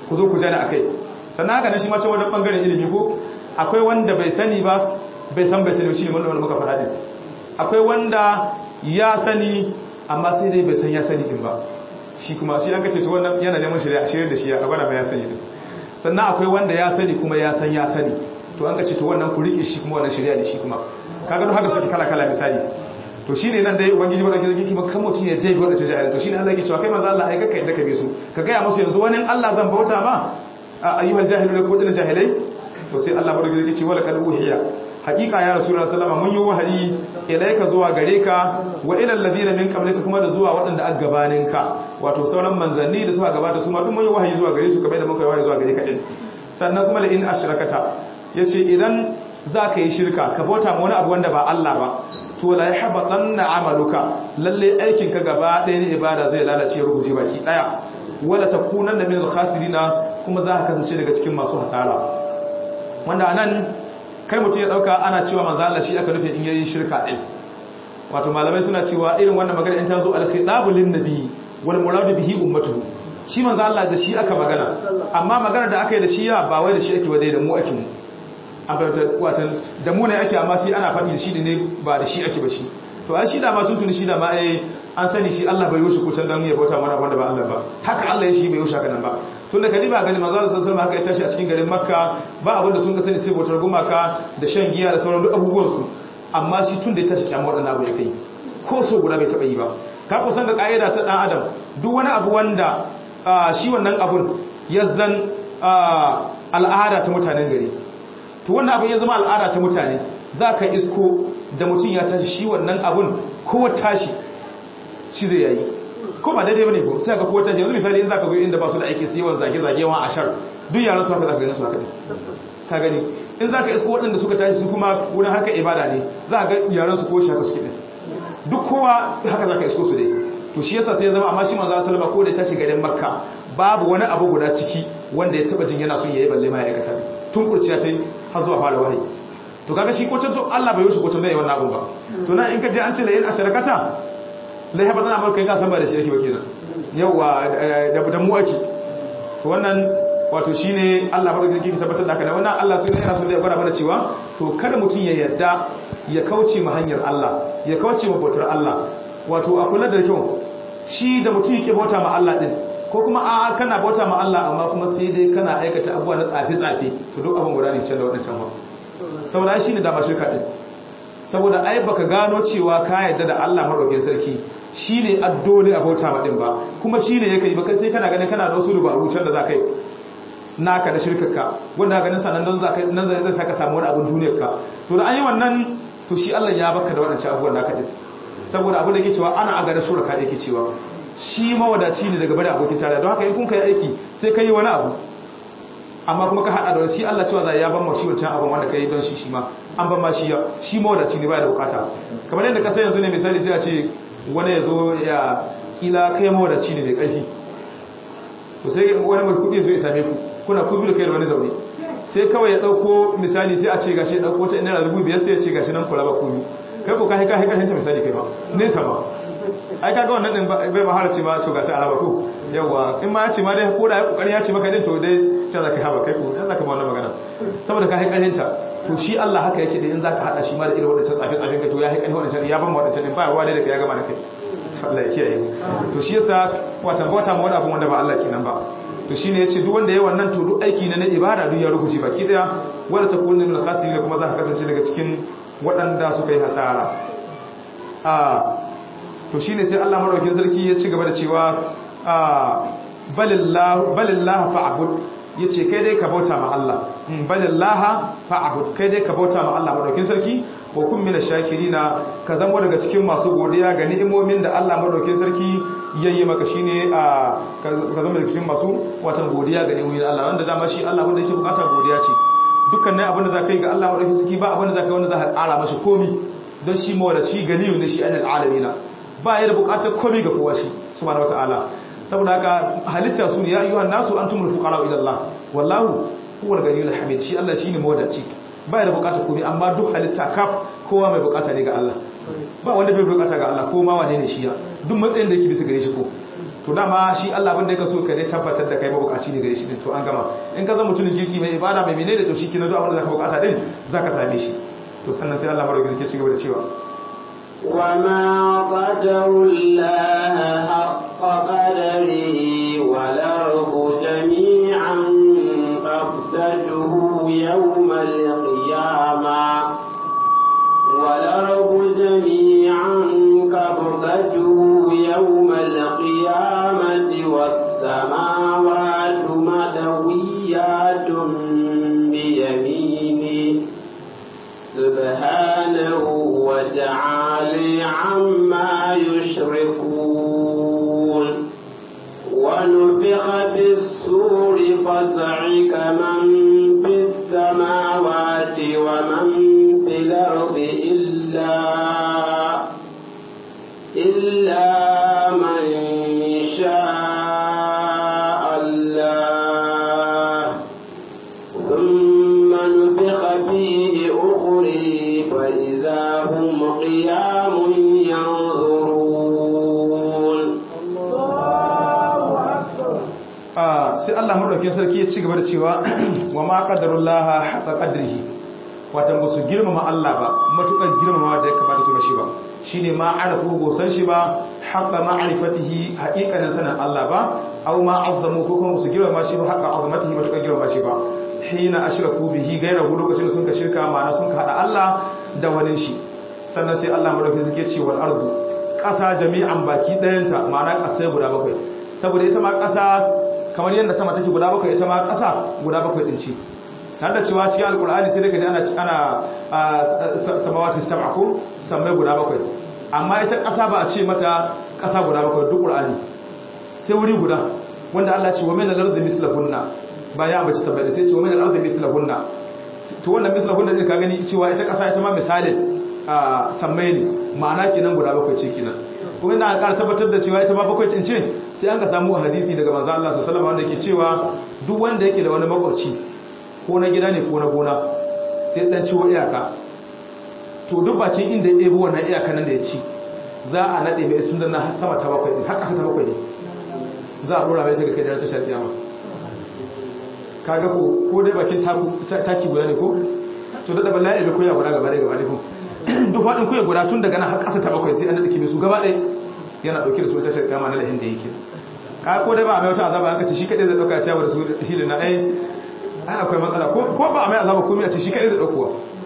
ku zo ku jani akai sannan haka nan shi ma can wajen bangaren ilimi ko akwai wanda bai sani ba bai san bai sani shi ne wanda muka faɗa din akwai wanda ya sani amma sai dai bai san ya sani din ba shi kuma shi an kace to wannan yana neman shari'a shirye da shi a gwada mai ya sani din sannan akwai wanda ya sani kuma ya san ya sani to an kace to wannan ku rike shi kuma wannan shari'a ne shi kuma kaga don haka suke kala kala misali to shine nan dai ubangiji ba da kike kuma kan mutum ya dai wanda ta jahil to shine Allah yake cewa kai manzo Allah ai kaka inda ka bi su ka ga ya musu yanzu wani Allah zan bauta ma ayyuhal jahilun ko dinan jahilai to sai Allah ba da kike ce wala kal uhiya hakika ya rasulullah sallama mun yi wahayi ilaika zuwa gare ka wa ila alladhina min qablika kuma da zuwa waɗanda aka gabanin ka wato sauran manzanni da suka gabata su ma duk mun yi wahayi zuwa gare su kamar da muka yi wahayi zuwa gare ka din sannan kuma la in ashrakata yace idan zaka yi shirka ka bauta ma wani abu wanda ba Allah ba to la yahbatanna amaluka lalle aikin ka gaba ɗaya ne ibada zai lalace rubuce baki daya wala takunanna min al-khasirina kuma za ka kasance daga cikin masu hasara wanda anan kai mutum ya dauka ana cewa manzo Allah shi aka nufi in yayin shirka din wato malamai suna cewa irin wannan magana in ta zo al-khitabu lin-nabi wal muradu bihi ummatuhu shi manzo Allah da shi aka magana amma magana da aka yi da shi ya ba wai da shi ake wadai da mu ake mu an fahimta watan da mu ne ake amma sai ana faɗi da shi ne ba da shi ake ba shi to ai shi da ma tuntuni shi da ma eh an sani shi Allah bai yoshi kutan dan ya bauta mana wanda ba Allah ba haka Allah ya shi bai yoshi haka nan ba tunda kadi ba gani manzo Allah sallallahu alaihi haka ya tashi a cikin garin Makka ba abin da sun ga sani sai bautar gumaka da shan giya da sauran duk abubuwan su amma shi tun da ya tashi kiyamar wadannan abu ya kai ko so guda bai taba yi ba ka ku san ga kaida ta dan adam duk wani abu wanda shi wannan abun ya zan al'ada ta mutanen gari to wannan abun ya zama al'ada ta mutane za ka isko da mutum ya tashi shi wannan abun ko tashi shi zai yayi ko ba daidai bane ko sai ga ko tashi yanzu misali in zaka zo inda ba su da aiki sai yawan zage zage wa ashar duk yaran su haka zaka gani su haka ka gani in zaka isko waɗanda suka tashi su kuma wurin harkar ibada ne za ga yaran su ko shi haka suke duk kowa haka zaka isko su dai to shi yasa sai ya zama amma shi manzo sallama ko da ya tashi garin makka babu wani abu guda ciki wanda ya taba jin yana son yayi balle ma ya aikata tun kurciya tai har zuwa fara wahayi to kaga shi kocin to Allah bai yoshi kocin da yawan abun ba to na in ka je an ce la in asharakata la haba tana amurka ka san ba da shi yake ba kenan yawa da da mu ake to wannan wato shine Allah ba da yake tabbatar da haka da wannan Allah sai yana so da ya gwada mana cewa to kada mutun ya yarda ya kauce ma hanyar Allah ya kauce ma bautar Allah wato a kula da kyau shi da mutum yake bauta ma Allah din ko kuma a kana bauta ma Allah amma kuma sai dai kana aikata abubuwa na tsafe-tsafe to duk abin guda ne can da waɗancan ba saboda shi ne dama shirka ɗin saboda ai baka gano cewa ka yadda da Allah maɗaukin sarki shi ne addoli a bauta maɗin ba kuma shi ne ya kai baka sai kana ganin kana da wasu rubaru can da za ka yi naka da shirkarka wanda ganin sanan don nan zai saka samu wani abin duniyarka to da an yi wannan to shi Allah ya baka da waɗancan abubuwan naka ɗin saboda abin da ke cewa ana aga da shuraka da yake cewa shi mawadaci ne daga bada abokin tare don haka in kun kai aiki sai ka yi wani abu amma kuma ka hada da shi Allah cewa za ya ban ma shi wancan abin wanda ka yi don shi shi ma an ban ma shi ya shi mawadaci ne baya da bukata kamar yadda ka san yanzu ne misali sai a ce wani ya zo ya kila kai mawadaci ne mai karfi to sai wani mai kudi zo ya same ku kuna ku biyu kai da wani zaune sai kawai ya dauko misali sai a ce gashi ya dauko ta ina rubu biyar sai ya ce gashi nan kula ba ku biyu kai ko kai kai kai ta misali kai ba nesa ba ai kaga wannan din bai ma harci ma to ga ta araba ko yawa in ma ya ce ma dai ko da ya kokari ya ce maka din to dai ta zaka haba kai ko dan zaka ba wannan magana saboda ka haƙarin ta to shi Allah haka yake da in zaka hada shi ma da irin wannan tsafe tsafe ka to ya haƙarin wannan ya ban wannan din ba ruwa dai da kai ya gama da kai Allah ya kiyaye to shi yasa wata bauta ma wani abu wanda ba Allah kenan ba to shine yace duk wanda yayi wannan to duk aiki na na ibada duk ya rubuce baki daya wala takunu min al-khasirin kuma zaka kasance daga cikin waɗanda suka yi hasara a to shi ne sai Allah maraukin sarki ya ci gaba da cewa balillah fa'abud ya ce kai dai ka bauta ma Allah balillah fa'abud kai dai ka bauta ma Allah maraukin sarki wa kun mina shakirina ka zama daga cikin masu godiya ga ni'imomin da Allah maraukin sarki ya yi maka shine a ka zama daga cikin masu watan godiya ga ni'imomin Allah wanda dama shi Allah wanda yake bukata godiya ce dukkan ne abin da za ka yi ga Allah maraukin sarki ba abin da za ka yi wanda za ka kara mashi komi don shi mawadaci ganiyu ne shi anil alamina ba ya da bukatar komai ga kowa shi subhanahu wataala saboda haka halitta su ne ya ayyuhan nasu antumul fuqara ila Allah wallahu huwal ganiyul hamid shi Allah shine mawadaci ba ya da bukatar komai amma duk halitta kaf kowa mai bukata ne ga Allah ba wanda bai bukata ga Allah ko ma wane ne shi ya duk matsayin da yake bisa gare shi ko to dama shi Allah abin da yake so ka dai tabbatar da kai mabukaci ne gare shi din to an gama in ka zama mutumin kirki mai ibada mai menene to shi kina duk abin da zaka bukata din zaka same shi to sannan sai Allah baraka zai ci gaba da cewa وما قدر الله حق قدره والأرض جميعا قبضته يوم القيامة والأرض جميعا قبضته يوم القيامة والسماوات مدويات بيمينه سبحانه وتعالى عما يشركون ونفخ في السور فصعق من في السماوات ومن في الأرض إلا إلا من شاء الله ثم نفخ فيه أخري فإذا هم قيام ينظرون sai Allah madaukakin sarki ya ci gaba da cewa wa ma qadarullaha haqa qadrihi watan ba su girmama Allah ba matukar girmamawa da ya kamata su mashi ba shine ma arafu go san shi ba haqa ma'rifatihi haqiqanin sanin Allah ba aw ma azzamu ko kuma su girmama shi ba haqa azamatihi matukar girmama shi ba hina ashraku bihi gairahu lokacin da sun ka shirka ma'ana sun ka hada Allah da wani shi sannan sai Allah madaukakin sarki ya ce wal ardu ƙasa jami'an baki ɗayanta ma'ana ƙasai guda bakwai saboda ita ma ƙasa kamar yadda sama take guda bakwai ita ma ƙasa guda bakwai ɗin ce tare da cewa cikin alkur'ani sai daga ji ana ana samawati sab'a ko sammai guda bakwai amma ita ƙasa ba a ce mata ƙasa guda bakwai duk qur'ani sai wuri guda wanda Allah ce wa min al-ardi mislahunna ba ya bace sabai sai ce wa min al-ardi mislahunna to wannan mislahunna din ka gani cewa ita ƙasa ita ma misalin sammai ne ma'ana kenan guda bakwai ce kenan kuma ina ƙara tabbatar da cewa ita ma bakwai din ce sai an ka samu hadisi daga manzo Allah sallallahu alaihi wasallam wanda yake cewa duk wanda yake da wani makwabci ko na gida ne ko na gona sai dan ciwo iyaka to duk bakin inda ya ɗebo wannan iyaka nan da ya ci za a naɗe mai sun danna har sama ta bakwai ne har ƙasa ta bakwai ne za a ɗora mai ta ga kai da ta shan kiyama kaga ko ko dai bakin taki guda ne ko to da balla ya koya guda gaba ɗaya gaba ɗaya ko duk faɗin koya guda tun daga nan har ƙasa ta bakwai sai an naɗe su gaba ɗaya yana ɗauke da su ta shan kiyama na lahin da yake ka ko dai ba a mai wata azaba an kace shi kaɗai zai ɗauka ciyawa da su hilin na ɗaya ai akwai matsala ko ba a mai azaba komai a ce shi kadai da daukowa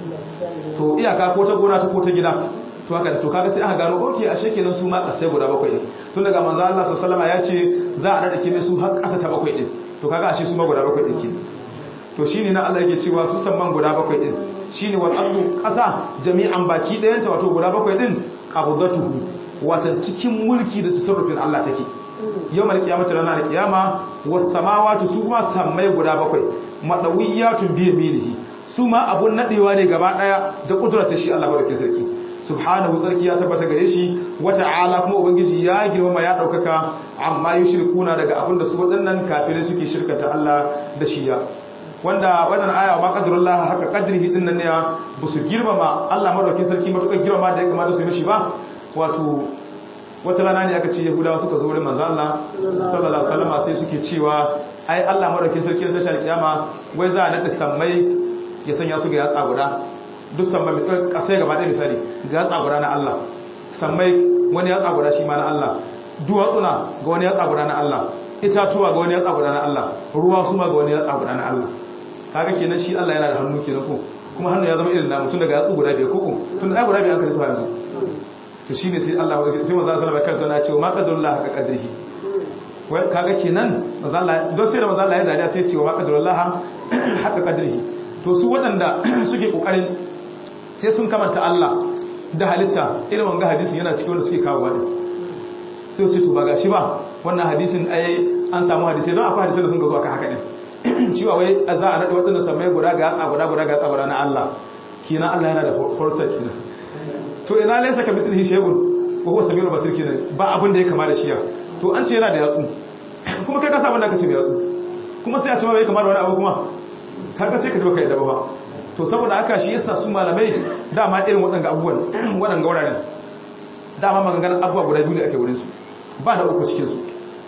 to iyaka ko ta gona ta ko ta gida to haka to kaga sai aka gano okay ashe kenan su ma kasai guda bakwai din tun daga manzo Allah sallallahu alaihi wasallam ya ce za a dade kime su har kasa ta bakwai din to kaga ashe su ma guda bakwai din kenan to shine na Allah yake cewa su samman guda bakwai din shine wal ardu kasa jami'an baki dayan ta wato guda bakwai din qabdatuhu wata cikin mulki da tasarrufin Allah take yawmal qiyamati ranar qiyama was samawati su ma sammai guda bakwai madawiyatun bi yaminihi su ma abun nadewa ne gaba daya da kudratar shi Allah barke sarki subhanahu sarki ya tabbata gare shi wata'ala kuma ubangiji ya girmama ya daukaka amma yushrikuna daga abin da su wadannan kafirai suke shirkata Allah da shi ya wanda wannan aya ma qadrullah haka qadrihi din nan ne ba su girmama Allah madaukakin sarki matukar girmama da ya kamata su yi mishi ba wato wata rana ne aka ce yahudawa suka zo wurin manzo Allah sallallahu alaihi wasallam sai suke cewa ai Allah madaukakin sarki ta shar kiyama wai za a nada sammai ya sanya su ga yatsa guda duk sammai mai kasai gaba ɗaya misali ga yatsa guda na Allah sammai wani yatsa guda shi ma na Allah duwatsuna ga wani yatsa guda na Allah itatuwa ga wani yatsa guda na Allah ruwa su ma ga wani yatsa guda na Allah kaga kenan shi Allah yana da hannu kenan ko kuma hannu ya zama irin namu tun daga yatsu guda biyar ko tun da ai guda biyar an kalli su yanzu to shine sai Allah sai manzo sallallahu alaihi wasallam ya ce ma qadarullah haka qadrihi wai kaga kenan manzo Allah don sai da manzo Allah ya dariya sai ya ce ma qadarullah haka qadrihi to su waɗanda suke kokarin sai sun kamanta Allah da halitta irin wanga hadisin yana cikin wanda suke kawo wani sai su ce to ba gashi ba wannan hadisin ai an samu hadisi don akwai hadisi da sun gazo aka haka din cewa wai za a nada waɗanda samai guda ga yatsa guda guda ga yatsa guda na Allah kina Allah yana da fortar kina to ina laysa ka mithlihi shay'un wa huwa samiul basir kenan ba abin da ya kama da shi ya to an ce yana da yatsu kuma kai ka sa wanda ka ce da yatsu kuma sai a ce ma bai kama da wani abu kuma kaga sai ka ji baka yadda ba to saboda haka shi yasa su malamai dama irin waɗanga abubuwan waɗanga wuraren dama maganganun abubuwa guda biyu ne ake wurin su ba da uku cikin su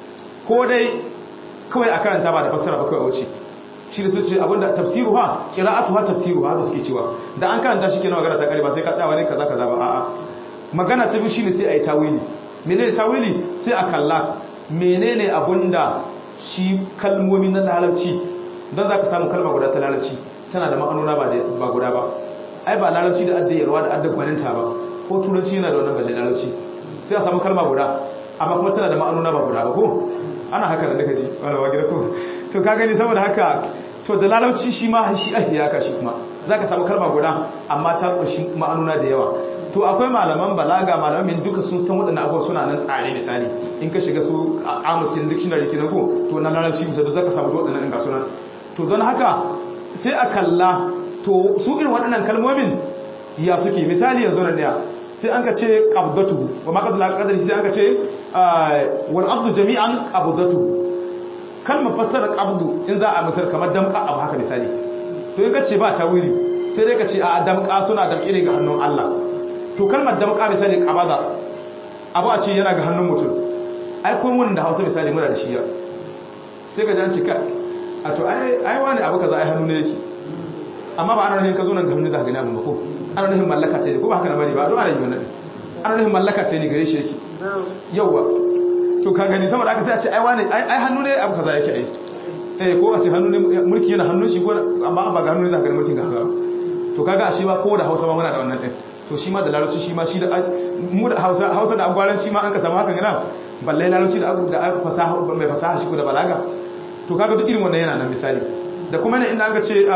ko dai kawai a karanta ba da fassara ba kawai a wuce shi da suke abinda tafsiru ha qira'atu ha tafsiru ha suke cewa da an karanta shi kenan magana ta kare ba sai ka tsaya wani kaza kaza ba a'a magana ta biyu shine sai ayi tawili menene tawili sai a kalla menene abinda shi kalmomi na larabci dan zaka samu kalma guda ta larabci tana da ma'anona ba ba guda ba ai ba larabci da addayarwa da adda gwaninta ba ko turanci yana da wannan balle larabci sai a samu kalma guda amma kuma tana da ma'anona ba guda ba ko ana haka da daga ji wala wa gida ko to ka gani saboda haka to da larabci shi ma shi ahiya ka shi kuma zaka samu kalma guda amma ta kunshi ma'anuna da yawa to akwai malaman balaga malaman min duka sun san waɗannan abubuwa suna nan tsare misali in ka shiga su amus kin dictionary kin ko to na larabci misali zaka samu waɗannan in ga sunan to don haka sai a kalla to su irin waɗannan kalmomin ya suke misali yanzu nan ne sai an ka ce qabdatu wa ma qadla qadri sai an ka ce wal abdu jami'an qabdatu kalmar fassara qabdu in za a misar kamar damka abu haka misali to in ka ce ba tawili sai dai ka ce a damka suna damƙe ne ga hannun Allah to kalmar damka misali qabada abu a ce yana ga hannun mutum ai ko mun da Hausa misali muna da shi ya sai ka ji an ce ka a to ai ai wani abu kaza ai hannu ne yake amma ba ana nufin ka zo nan ga hannu za ka gani abin ba ko ana nufin mallaka ta ne ko ba haka na bane ba don ana yi wannan ana nufin mallaka ta ne gare shi yake yauwa to ka gani saboda aka sai a ce ai wani ai hannu ne abu kaza yake ai eh ko a ce hannu ne mulki yana hannun shi ko amma ba ga hannu ne za ka gani mulkin ga haka to kaga a shi ba ko da Hausa ma muna da wannan din to shi ma da larabci shi ma shi da mu da Hausa Hausa da agwaranci ma an ka samu hakan yana balle larabci da da fasaha mai fasaha shi ko da balaga to kaga duk irin wannan yana nan misali da kuma ne inda aka ce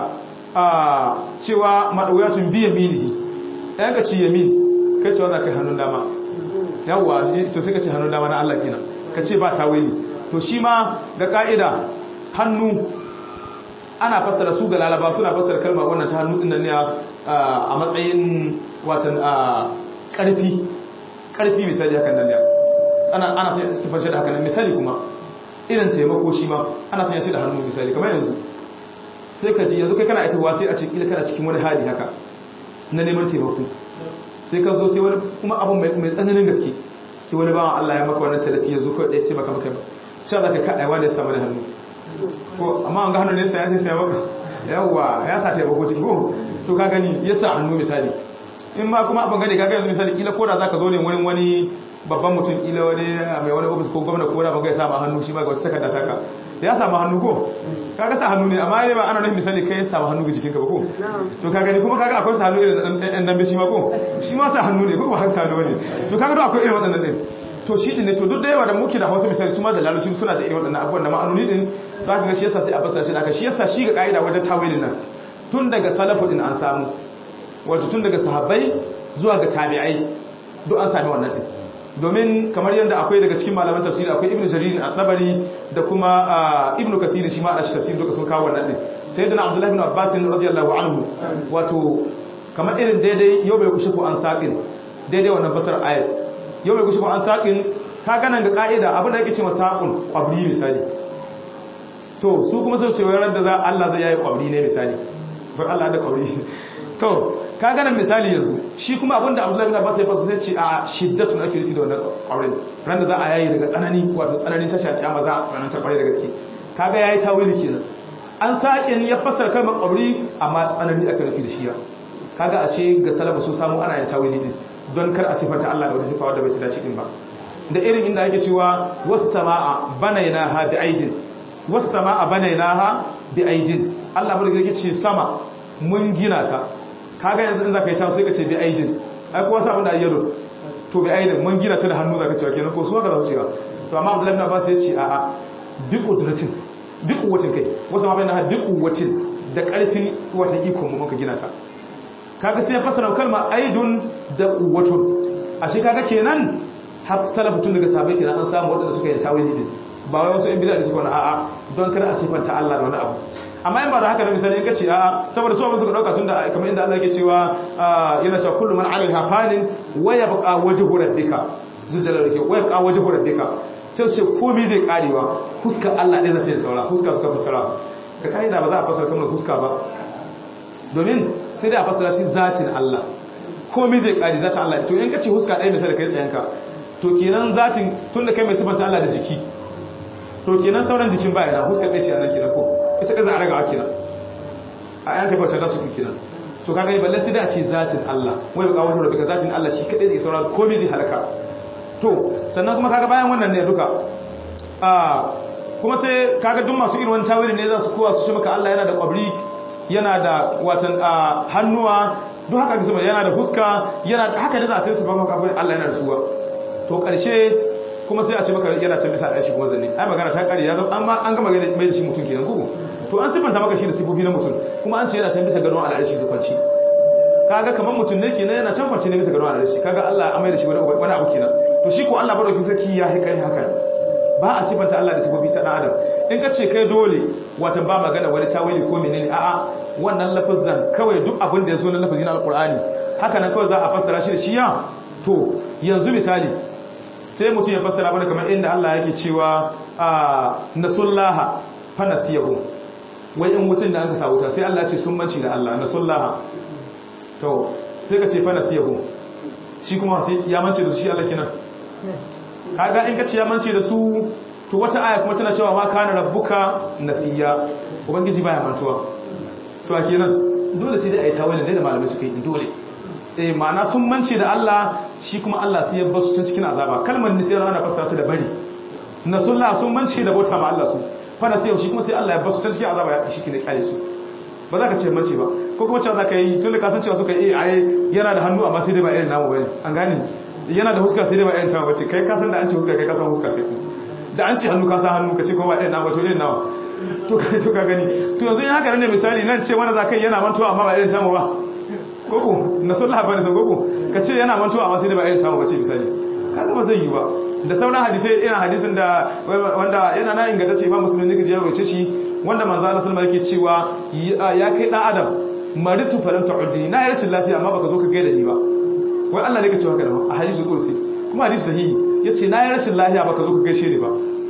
a cewa madawiyatun biya milihi ɗayan ka ci yamin kai cewa za ka yi hannun dama yawwa to sai ka ce hannun dama na Allah kenan ka ce ba tawili to shi ma ga ka'ida hannu ana fassara su ga lalaba suna fassara kalma wannan ta hannu dinnan ne a matsayin watan karfi karfi misali hakan nan ne ana ana sai sifar shi da hakan misali kuma irin taimako shi ma ana sanya shi da hannu misali kamar yanzu sai ka ji yanzu kai kana aitowa sai a ce kila kana cikin wani hali haka na neman taimako sai ka zo sai wani kuma abin mai tsananin gaske sai wani bawan Allah ya maka wannan talafi ya zo kawai ɗaya taimaka maka ba cewa za ka kaɗa wani ya samu da hannu ko amma an ga hannu ne sai ya ce sai maka yawwa ya sa taimako ciki ko to ka gani ya sa hannu misali in ma kuma abin gani ka ga yanzu misali kila ko da za ka zo ne wurin wani babban mutum kila wani mai wani ofis ko gwamna ko da ba ya samu hannu shi ma ga wata takarda taka ya samu hannu ko kaga sa hannu ne amma ne ba ana nufin misali kai ya samu hannu ga jikinka ba ko to ka gani kuma kaga akwai sa hannu irin ɗan dambe shi ma ko shi ma sa hannu ne ko ba sa hannu ne to kaga duk akwai irin waɗannan ɗin to shi din ne to duk da yawa da muke da hausa misali su ma da larabci suna da irin waɗannan abubuwan da ma'anoni din za ka ga shi yasa sai a fassara shi da shi yasa shi ga ka'ida wajen tawilin nan tun daga salafu din an samu wato tun daga sahabbai zuwa ga tabi'ai duk an sami wannan din domin kamar yadda akwai daga cikin malaman tafsiri akwai ibnu jarir at-tabari da kuma ibnu kathir shi ma a shi tafsiri duka sun kawo wannan din sayyidina abdullahi ibn abbas radiyallahu anhu wato kamar irin daidai yau bai kushe ko an saqin daidai wannan basar ayat yau bai kushe ko an saqin ka ganan ga ka'ida abin da yake cewa saqun qabri misali to su kuma sai ce wayar da za Allah zai yayi qabri ne misali bar Allah da qabri to ka ganin misali yanzu shi kuma abinda abdullahi bin abbas ya fasa sai ce a shiddatun ake nufi da wannan auren ran da za a yayi daga tsanani wato tsananin ta shafi amma za a tsananta ta kware da gaske kaga yayi tawili kenan an sake ya fassara kalmar qabri amma tsanani aka nufi da shi kaga ashe ga salafu sun samu ana yin tawili din don kar a sifanta Allah da wata sifa wadda bai ci dace din ba da irin inda ake cewa wasu sama'a banaynaha bi aidin wasu sama'a banaynaha bi aidin Allah bai yake ce sama mun gina ta kaga yanzu in zaka yi ta sai ka ce bi aidin ai kuwa sa abin da ayyado to bi aidin mun gina ta da hannu zaka cewa kenan ko su haka za su cewa to amma Abdullahi ibn Abbas ya ce a'a bi qudratin bi quwwatin kai wasu ma bayyana bi quwwatin da karfin wata iko mu muka gina ta kaga sai ya fasara kalma aidun da quwwatun ashe kaga kenan har salafu tun daga sahabbai kenan an samu wadanda suka yi tawili din ba wai wasu in bid'a da suka wani a'a don kada a sifanta Allah da wani abu amma in ba da haka da misali in ka ce a'a saboda su abin suka dauka tun da kamar inda Allah yake cewa yana cewa kullu man alaiha fanin wa yabqa wajhu rabbika zujalal yake wa yabqa wajhu rabbika sai ce komai zai karewa fuskar Allah ɗaya zai saura fuska suka fasara ka kaida ba za a fasara kamar fuska ba domin sai dai a fasara shi zatin Allah komai zai kare zatin Allah to in ka ce fuska ɗaya misali kai tsayanka to kenan zatin tun da kai mai sifanta Allah da jiki to kenan sauran jikin baya na huskar ɗaya ce a nan kenan ko ita ɗaya za a ragawa kenan a yan kai bautar da su kenan to kaga yi balle sai da a ce zatin Allah wai baka wato daga zatin Allah shi kadai zai saurara komai zai halaka to sannan kuma kaga bayan wannan ne duka a kuma sai kaga duk masu irin wani tawili ne za su kowa su ce maka Allah yana da kwabri yana da watan hannuwa duk haka ga yana da fuska yana da haka ne za a sai su ba maka Allah yana da suwa to karshe kuma sai a ce maka yana can bisa ɗashi kuma zanne ai magana ta kare ya zama amma an gama gani mai da shi mutum kenan kuku to an sifanta maka shi da sifofi na mutum kuma an ce yana can bisa gadon al'arshi su kwanci kaga kamar mutum ne kenan yana can kwanci ne bisa gadon al'arshi kaga Allah amai da shi wani abu kenan to shi ko Allah madauki sarki ya haikari haka ba a sifanta Allah da sifofi ta dan adam in ka ce kai dole watan ba magana wani tawili ko menene a'a wannan lafazan kawai duk abin da ya zo na lafazi na alqur'ani haka nan kawai za a fassara shi da shi ya to yanzu misali sai mutum ya fassara mana kamar inda Allah yake cewa a nasullaha fa nasiyahu wai in mutum da aka sa wuta sai Allah ya ce sun manci da Allah nasullaha to sai ka ce fa nasiyahu shi kuma sai ya mance da shi Allah kenan kaga in ka ce ya mance da su to wata aya kuma tana cewa ma kana rabbuka nasiya ubangiji baya mantuwa to a kenan dole sai dai ayi tawilin da malamai suka yi dole eh ma'ana sun mance da Allah shi kuma Allah sai ya basu tun cikin azaba kalmar nisiyar ana fassara ta da bari nasullah sun mance da bauta ma Allah su fa nasiya shi kuma sai Allah ya basu tun cikin azaba ya shi kine kare su ba za ka ce mance ba ko kuma cewa za ka yi tun da kasan cewa suka yi ai yana da hannu amma sai dai ba irin namu bane an gane yana da huska sai dai ba irin tamu bace kai kasan da an ce huska kai kasan huska kai da an ce hannu kasan hannu ka ce ko ba irin namu to irin nawa to kai to ka gani to yanzu in haka ne misali nan ce wanda za ka yi yana mantuwa amma ba irin tamu ba koko na sun labarin sun koko ka ce yana mantuwa amma sai dai ba irin tamu bace misali kaga ba zai yi ba da sauran hadisai irin hadisin da wanda yana na ingantacce ba musulmi ne ka je rawace shi wanda manzo Allah sallallahu alaihi wasallam yake cewa ya kai dan adam maritu falam ta'udni na yi rashin lafiya amma baka zo ka gaida ni ba wai Allah ne ka ce haka da a hadisi kursi kuma hadisi sahihi yace na yi rashin lafiya baka zo ka gaishe ni ba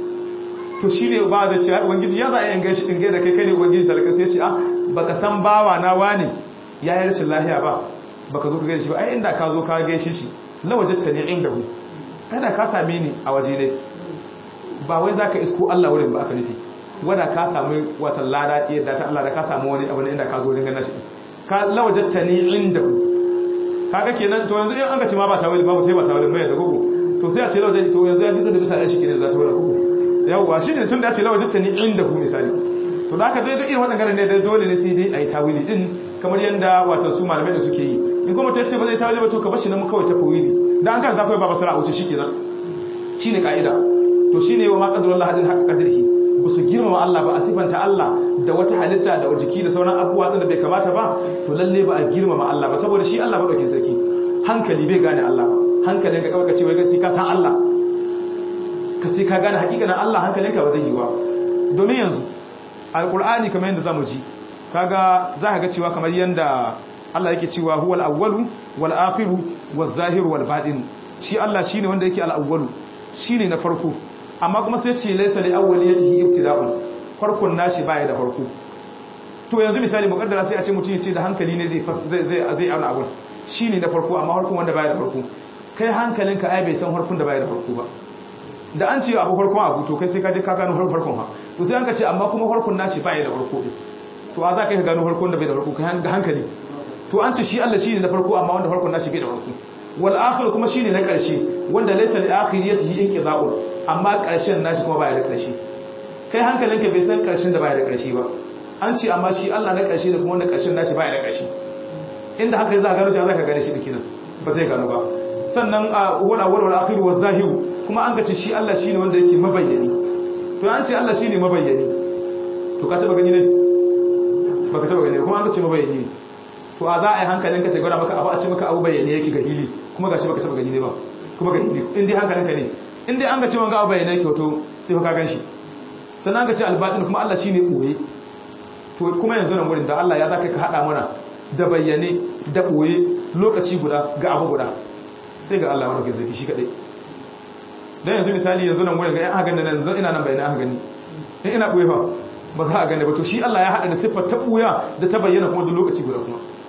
to shine ba da cewa ubangiji ya za a yin gaishe in gaida kai kai ne ubangiji talaka sai ya ce ah baka san bawa na wani ya yi rashin lafiya ba baka zo ka gaishe shi ba ai inda ka zo ka gaishe shi lawajatta ne inda hu kada ka same ni a waje ne ba wai zaka isko Allah wurin ba aka nufi wanda ka samu watan lada yadda ta Allah da ka samu wani abu inda ka zo dinga nashi ka lawajatta ni inda kaga kenan to yanzu in an ga ci ma ba tawili babu sai ba tawili mai da gugu to sai a ce lawajatta to yanzu ya ji da bisa da shi kenan za ta wala gugu yawwa shine tun da ya ce lawajatta ni inda ku misali to da haka dai duk irin waɗannan ne dai dole ne sai dai ayi tawili din kamar yanda watan su malamai da suke yi in kuma ta ce ba zai tawili ba to ka bashi na mu kawai ta tawili dan an karanta kai ba basara a wuce shikenan shine kaida to shine wa ma qadarullah hadin haqqa qadrihi ba su girmama Allah ba a sifanta Allah da wata halitta da jiki da sauran abubuwa da bai kamata ba to lalle ba a girmama Allah ba saboda shi Allah madaukin sarki hankali bai gane Allah ba hankalin ka kawai ka ce wai sai ka san Allah ka ce ka gane hakikanin Allah hankalinka ba zai yi ba domin yanzu alqur'ani kamar yanda zamu ji kaga za ka ga cewa kamar yanda Allah yake cewa huwal awwalu wal akhiru waz zahiru wal batin shi Allah shine wanda yake al awwalu shine na farko amma kuma sai ce laisa li awwaliyatihi ibtida'un farkon nashi baya da farko to yanzu misali mukaddara sai a ce mutum ya ce da hankali ne zai zai zai auna abun shine na farko amma farkon wanda baya da farko kai hankalinka ai bai san farkon da baya da farko ba da an ce abu farkon abu to kai sai ka je ka gano farkon ha to sai an ka ce amma kuma farkon nashi baya da farko to a za ka gano farkon da bai da farko kai hankali to an ce shi Allah shine na farko amma wanda farkon nashi bai da farko wal akhir kuma shine na karshe wanda laysa li akhiriyatihi inqida'un amma ƙarshen nashi kuma baya da ƙarshe kai hankalinka bai san ƙarshen da baya da ƙarshe ba an ce amma shi Allah na ƙarshe da kuma wanda ƙarshen nashi baya da ƙarshe inda haka za ka gano shi za ka gane shi dikinan ba zai gano ba sannan a wala wala akhiru wa zahiru kuma an gace shi Allah shine wanda yake mabayyani to an ce Allah shine mabayyani to ka taba gani ne ba ka taba gani kuma an gace mabayyani to a za a yi hankalinka ta gwada maka abu a ce maka abu bayyane yake ga hili kuma gashi baka taba gani ne ba kuma ga hili in dai hankalinka ne in dai an ga cewa ga abu bayyana yake wato sai ka gan shi sannan an ga ce albatin kuma Allah shine boye to kuma yanzu nan wurin da Allah ya zaka ka hada mana da bayyane da boye lokaci guda ga abu guda sai ga Allah wanda ke zaki shi kadai dan yanzu misali yanzu nan wurin ga aka gani nan ina nan bayyana aka gani in ina boye fa ba za a gane ba to shi Allah ya hada da siffar ta boya da ta bayyana kuma duk lokaci guda kuma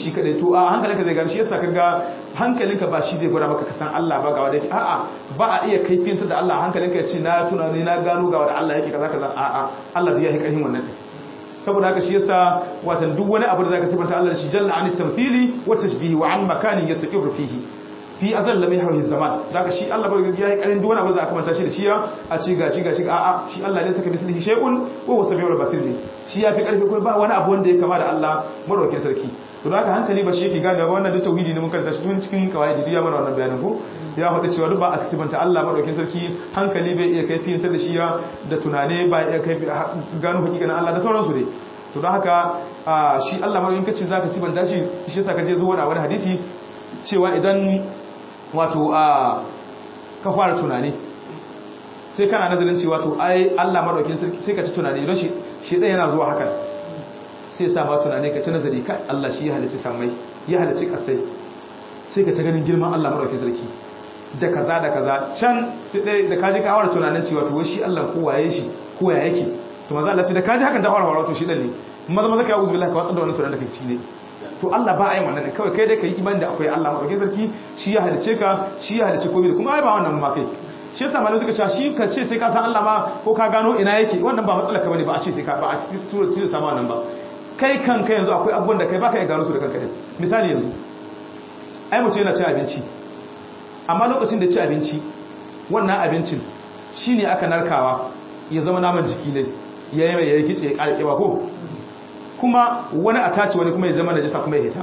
shi kadai to a hankalinka zai gane shi yasa kaga hankalinka ba shi zai gwada maka kasan Allah ba ga wanda yake a'a ba a iya kaifiyantar da Allah hankalinka ya ce na tunani na gano ga wanda Allah yake kaza kaza a'a Allah zai yi karhin wannan saboda haka shi yasa watan duk wani abu da zaka sifanta Allah da shi jalla an tamthili wa tashbihi wa an makanin yastaqiru fihi fi azal lam yahwi zaman daga shi Allah bai ya yi karin duk wani abu da aka manta shi da shi a ci gashi gashi a'a shi Allah ne saka mislihi shay'un wa huwa samiul basir shi ya fi karfi ko ba wani abu wanda ya kama da Allah madaukakin sarki to da haka hankali ba shi yake gane ba wannan da tauhidi ne mun karanta shi tun cikin kawaidi ya mana wannan bayanin ko ya faɗi cewa duk ba a kasibanta Allah madaukakin sarki hankali bai iya kaifiyantar da shi ya da tunane ba iya kaifi gano hakikanin Allah da sauransu dai to don haka shi Allah madaukakin kace zaka sibanta shi shi yasa ka je zuwa wani hadisi cewa idan wato a ka fara tunani sai kana nazarin cewa to ai Allah madaukakin sarki sai ka ci tunani don shi shi ɗaya yana zuwa hakan sai sa ma tunani ka ci nazari kai Allah shi ya halicci samai ya halicci kasai sai ka ta ganin girman Allah madaukakin sarki da kaza da kaza can sai dai da kaji ka awar tunanin cewa to shi Allah ko waye shi ko ya yake to manzo Allah ce da kaji hakan ta awar wato shi dan ne maza maza ka yi uzubillah ka watsar da wannan tunanin da kake ne to Allah ba a yi wannan ne kawai kai dai ka yi imani da akwai Allah madaukakin sarki shi ya halicce ka shi ya halicce komai kuma ai ba wannan ma kai shi yasa malamai suka ce shi ka ce sai ka san Allah ma ko ka gano ina yake wannan ba matsala ka bane ba a ce sai ka ba a tura tura sama wannan ba kai kanka yanzu akwai abubuwan da kai baka iya gano su da kanka din misali yanzu ai mutum yana cin abinci amma lokacin da ci abinci wannan abincin shine aka narkawa ya zama naman jiki ne ya yi mai ya kice ya karkewa ko kuma wani a tace wani kuma ya zama najisa kuma ya hita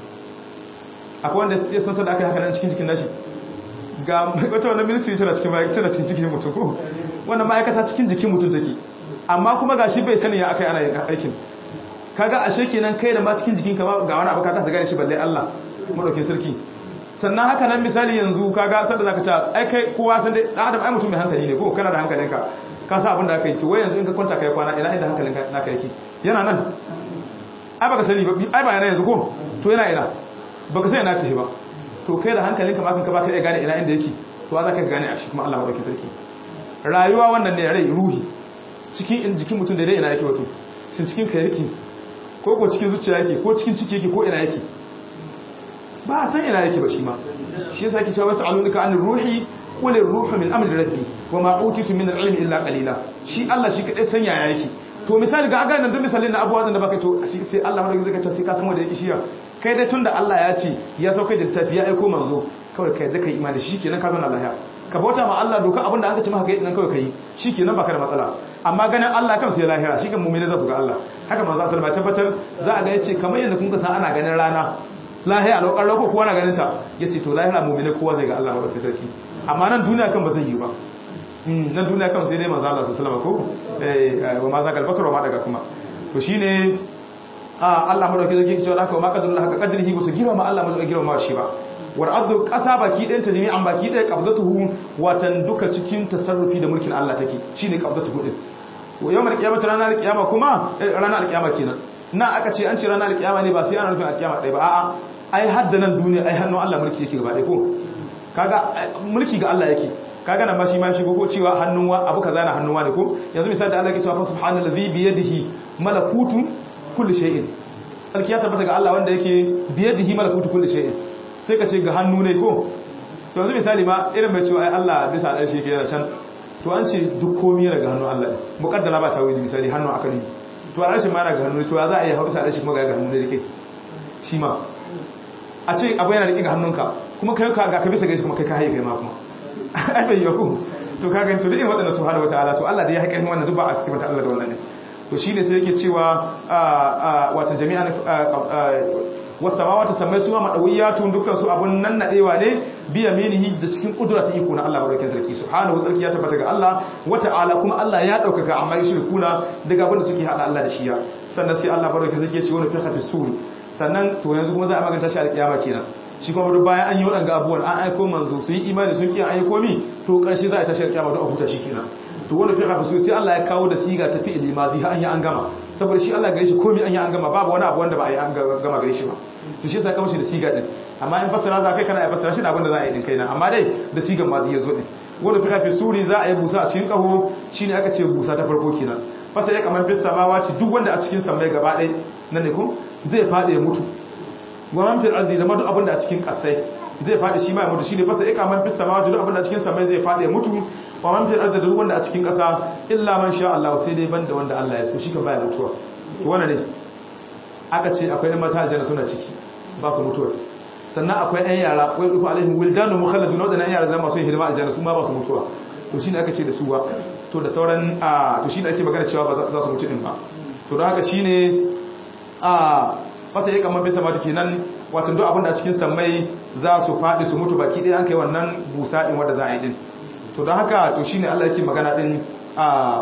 akwai wanda ya san sada aka yi haka nan cikin jikin nashi ga wata wannan ministry tana cikin tana cikin jikin mutum ko wannan ma'aikata cikin jikin mutum take amma kuma ga shi bai sani ya aka yi ana yin aikin kaga ashe kenan kai da ma cikin jikin ka ga wani abu ka kasa gane shi balle Allah madaukin sarki sannan haka nan misali yanzu kaga sanda zaka ta ai kai kowa san dai dan adam ai mutum mai hankali ne ko kana da hankalinka ka sa abin da aka yi wai yanzu in ka kwanta kai kwana ina inda hankalinka naka yake yana nan ai baka sani ba ai ba yana yanzu ko to yana ina baka sai ina tafi ba to kai da hankalinka ma kanka baka iya gane ina inda yake to za ka gane a shi kuma Allah madaukakin sarki rayuwa wannan ne rai ruhi cikin jikin mutum da dai ina yake wato shin cikin kai yake ko ko cikin zuciya yake ko cikin ciki yake ko ina yake ba a san ina yake ba shi ma shi yasa yake cewa wasu alunika an ruhi qul ruhu min amri rabbi wa ma utitu min al-ilmi illa qalila shi Allah shi kadai sanya ya yake to misali ga aga nan duk misalin na abubuwan da baka to sai Allah madaukakin zai kace sai ka san wanda yake shiya kai dai tunda Allah ya ce ya sauka da littafi ya aiko manzo kawai kai zaka imani shi kenan ka zauna lafiya ka bauta ma Allah doka abinda aka ce maka kai nan kawai kai shi kenan baka da matsala amma ganin Allah kan sai lahira shi kan mu'mini zai ga Allah haka manzo sallallahu alaihi tabbatar za a ga yace kamar yadda kun san ana ganin rana lahiya lokar loko kowa na ganin ta yace to lahira mu'mini kowa zai ga Allah ba kai sarki amma nan duniya kan ba zai yi ba nan duniya kan sai dai manzo Allah sallallahu alaihi wasallam ko eh wa ma zakal basar wa ma daga kuma to shine Allah madauki zai kike cewa haka ma kadrullah haka kadrihi ko su girma ma Allah madauki girma ma shi ba war ardu qasa baki ɗayan ta jami'an baki ɗaya qabdatuhu watan duka cikin tasarrufi da mulkin Allah take shine qabdatuhu din wa yawmal qiyamati ranar qiyama kuma ranar qiyama kenan na aka ce an ce ranar qiyama ne ba sai ana nufin alqiyama ɗaya ba a'a ai hadda nan duniya ai hannun Allah mulki yake gaba ɗaya ko kaga mulki ga Allah yake kaga nan ma shi ma shigo ko cewa hannun wa abu kaza na hannun wa ne ko yanzu misali da Allah yake cewa subhanallazi bi yadihi malakutu kulli shay'in sarki ya tabbata ga Allah wanda yake biyadihi malakutu kulli shay'in sai ka ce ga hannu ne ko to yanzu misali ma irin mai cewa ai Allah bisa dan shi yake da can to an ce duk komai yana ga hannun Allah ne muqaddara ba ta wuce misali hannu aka ne to a rashin ma yana ga hannu to ya za a yi hausa rashin kuma ga hannu ne dake shi ma a ce abu yana da ga hannunka kuma kai ka ga ka bisa gaishe kuma kai ka haye kai ma kuma ai bai yi ku to kaga to da irin wadannan subhanahu wataala to Allah da ya haƙƙin wannan duk ba a cikin Allah da wannan ne to shi ne sai yake cewa wata jami'an wasamawata samai su ma madawiyatun dukkan su abun nan nadewa ne biya minihi da cikin kudura ta iko na Allah barkin sarki subhanahu sarki ya tabbata ga Allah wata'ala kuma Allah ya daukaka amma yushrikuna daga abin da suke hada Allah da shiya sannan sai Allah barkin sarki ya ce wani fi hafi suri sannan to yanzu kuma za a maganta shi alkiyama kenan shi kuma duk bayan an yi waɗanga abubuwan an aiko manzo su yi imani sun kiyan aiko mi to ƙarshe za a tashi alkiyama don a huta shi kenan to wanda fi hafi sai Allah ya kawo da siga ta fi ilimazi har an yi an gama saboda shi Allah gare shi komai an yi an gama babu wani abu wanda ba a yi an gama gare shi ba to shi sai kawo shi da siga din amma in fassara za kai kana ya fassara shi da abin da za a yi din kaina amma dai da sigan mazi ya zo din wanda fi hafi suri za a yi busa a cikin kaho shine aka ce busa ta farko kenan fasa ya kamar fissa ma wace duk wanda a cikin sammai gaba ɗaya nan ne ko zai faɗi ya mutu wa man fil ardi da madu abin da a cikin kasai zai fadi shi ma ya mutu shine fasa ika man fis samawati duk abin da a cikin samai zai fadi ya mutu wa man fil ardi da duk wanda a cikin kasa illa man sha Allah sai dai banda wanda Allah ya so shi kan baya mutuwa to wannan ne aka ce akwai ɗan mata aljanna suna ciki ba su mutuwa sannan akwai ɗan yara wai rufu alaihim wildanu mukhalladun wadanda ɗan yara zama masu hidima aljanna su ma ba su mutuwa to shine aka ce da su ba to da sauran a to shine ake magana cewa ba za su mutu din ba to don haka shine a fasa ya kamar bisa mata kenan wato duk abin da a cikin sammai za su faɗi su mutu baki ɗaya an kai wannan busa din wanda za a yi din to don haka to shine Allah yake magana din a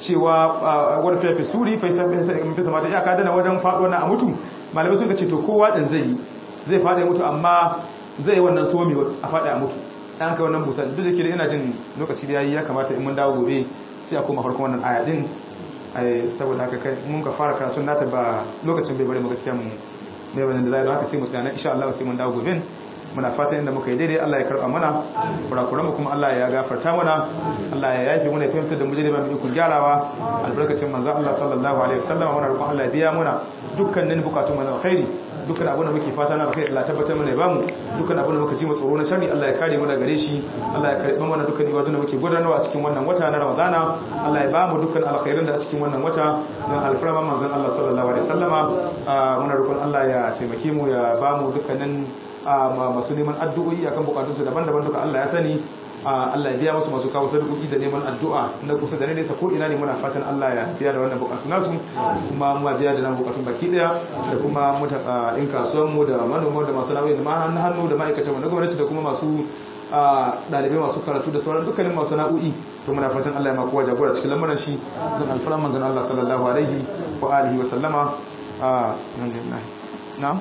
cewa wani fefe suri fesa mata ya kadana wajen faɗo na a mutu malamai sun ka ce to kowa ɗin zai yi zai faɗi mutu amma zai yi wannan somi a faɗi a mutu ɗan kai wannan busa duk da ke da ina jin lokaci da yayi ya kamata in mun dawo gobe sai a koma farkon wannan aya ɗin saboda haka kai mun ka fara karatun nata ba lokacin bai bari mu gaskiya mu mai bayan da zai don haka sai mu tsaya insha Allah sai mun dawo gobe muna fatan inda muka yi daidai Allah ya karba mana kurakuran mu kuma Allah ya gafarta mana Allah ya yafe mana fahimtar da mu daidai ba mu ikon gyarawa albarkacin manzo Allah sallallahu alaihi wasallam muna roƙon Allah ya biya mana dukkanin bukatun mu na alkhairi dukkan abin da muke fata na alkhairi Allah tabbatar mana ya bamu dukkan abin da muka ji mu tsoro na sharri Allah ya kare mu daga gare shi Allah ya karba mana dukkan ibadun da muke gudanarwa a cikin wannan wata na Ramadana Allah ya bamu dukkan alkhairin da a cikin wannan wata don alfarman manzon Allah sallallahu alaihi wasallama muna roƙon Allah ya taimake mu ya bamu dukkanin masu neman addu'o'i akan bukatunsu daban-daban duka Allah ya sani Allah ya biya musu masu kawo sadakoki da neman addu'a na kusa da nesa ko ina ne muna fatan Allah ya biya da wannan bukatun nasu kuma mu biya da nan bukatun baki daya da kuma mutan in kasuwan mu da manoma da masu nauyi da ma hannu da ma'aikatan mu na gwamnati da kuma masu dalibai masu karatu da sauran dukkanin masu na'u'i to muna fatan Allah ya makuwa jagora cikin lamarin shi don alfaran manzon Allah sallallahu alaihi wa alihi wa sallama alhamdulillah na'am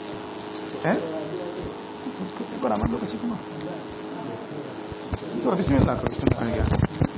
eh kuna man lokaci kuma to bismillah ka tun an ga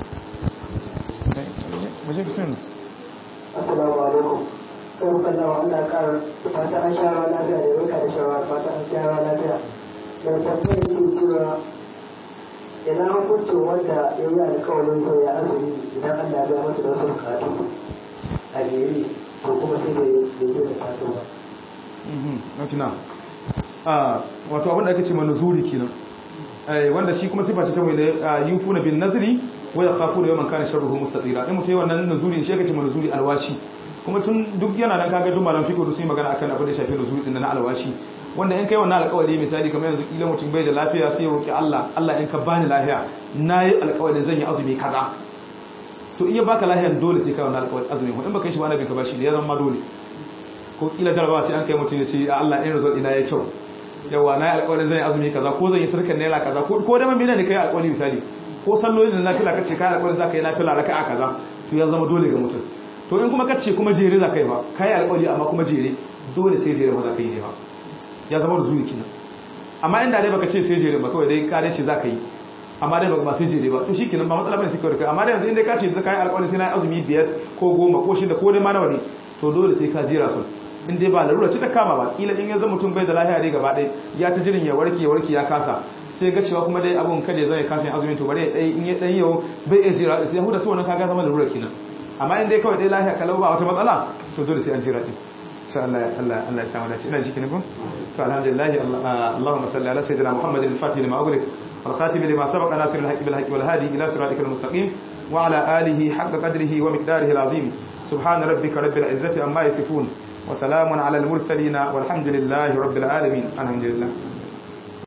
muje bismillah assalamu alaikum sai muka zama Allah kar fata an sha rawa lafiya da barka da shawara fata an sha rawa lafiya da tafiya yake cewa ina hukuncin wanda ya yi alkawarin sauya azumi idan Allah ya biya masa da wasu bukatu a jere to kuma sai da ya je da fata ba. Mhm, wato abin da ake ce manuzuri kenan wanda shi kuma sifa ce ta mai yufuna bin nazri wa yakhafuna yawman kana sharruhu mustatira in mutai wannan nuzuri shi ake ce manuzuri alwashi kuma tun duk yana nan kaga duk malam fiqh sun yi magana akan abin da shafi nuzuri din na alwashi wanda in kai wannan alƙawari misali kamar yanzu kila mutum bai da lafiya sai ya roki Allah Allah in ka bani lafiya nayi alƙawarin zan yi azumi kaza to in ya baka lafiyan dole sai ka wannan alƙawarin azumi in baka yi shi ba annabin ka bashi da ya zama dole ko kila jarabawa ce an kai mutum ya ce Allah in result ina yayi kyau yawa na yi alƙawarin zan yi azumi kaza ko zan yi sarkar naira kaza ko da mamina ne kai alƙawari misali ko salloli da nafila kace kai alƙawarin za ka yi nafila raka'a kaza to ya zama dole ga mutum to in kuma kace kuma jere za ka yi ba kai alƙawari amma kuma jere dole sai jere ba za ka yi ne ba ya zama da zuwa kina amma inda dai baka ce sai jere ba kawai dai ka dai ce za ka yi amma dai baka ba sai jere ba to shikenan ba matsala bane sai kawai kai amma dai yanzu in dai ka ce za ka yi alƙawarin sai na yi azumi biyar ko goma ko shida ko dai ma nawa ne to dole sai ka jera su in dai ba larura ce ta kama ba kila in yanzu mutum bai da lafiya dai gaba ɗaya ya ta jirin ya warke ya warke ya kasa sai ga cewa kuma dai abun kada zai kasa yin azumin to bare dai in ya dan yau bai iya jira sai huda to wannan kaga zama larura kenan amma in dai kawai dai lafiya kalau ba wata matsala to dole sai an jira din insha Allah Allah Allah ya samu dace ina jikin ku to alhamdulillah Allahumma salli ala sayyidina Muhammad al-Fatih lima ughliq wal khatim lima sabaqa nasir al-haqq bil haqq wal hadi ila siratikal mustaqim wa ala alihi haqqa qadrihi wa miqdarihi al-azim subhana rabbika rabbil izzati amma yasifun وسلام على المرسلين والحمد لله رب العالمين الحمد لله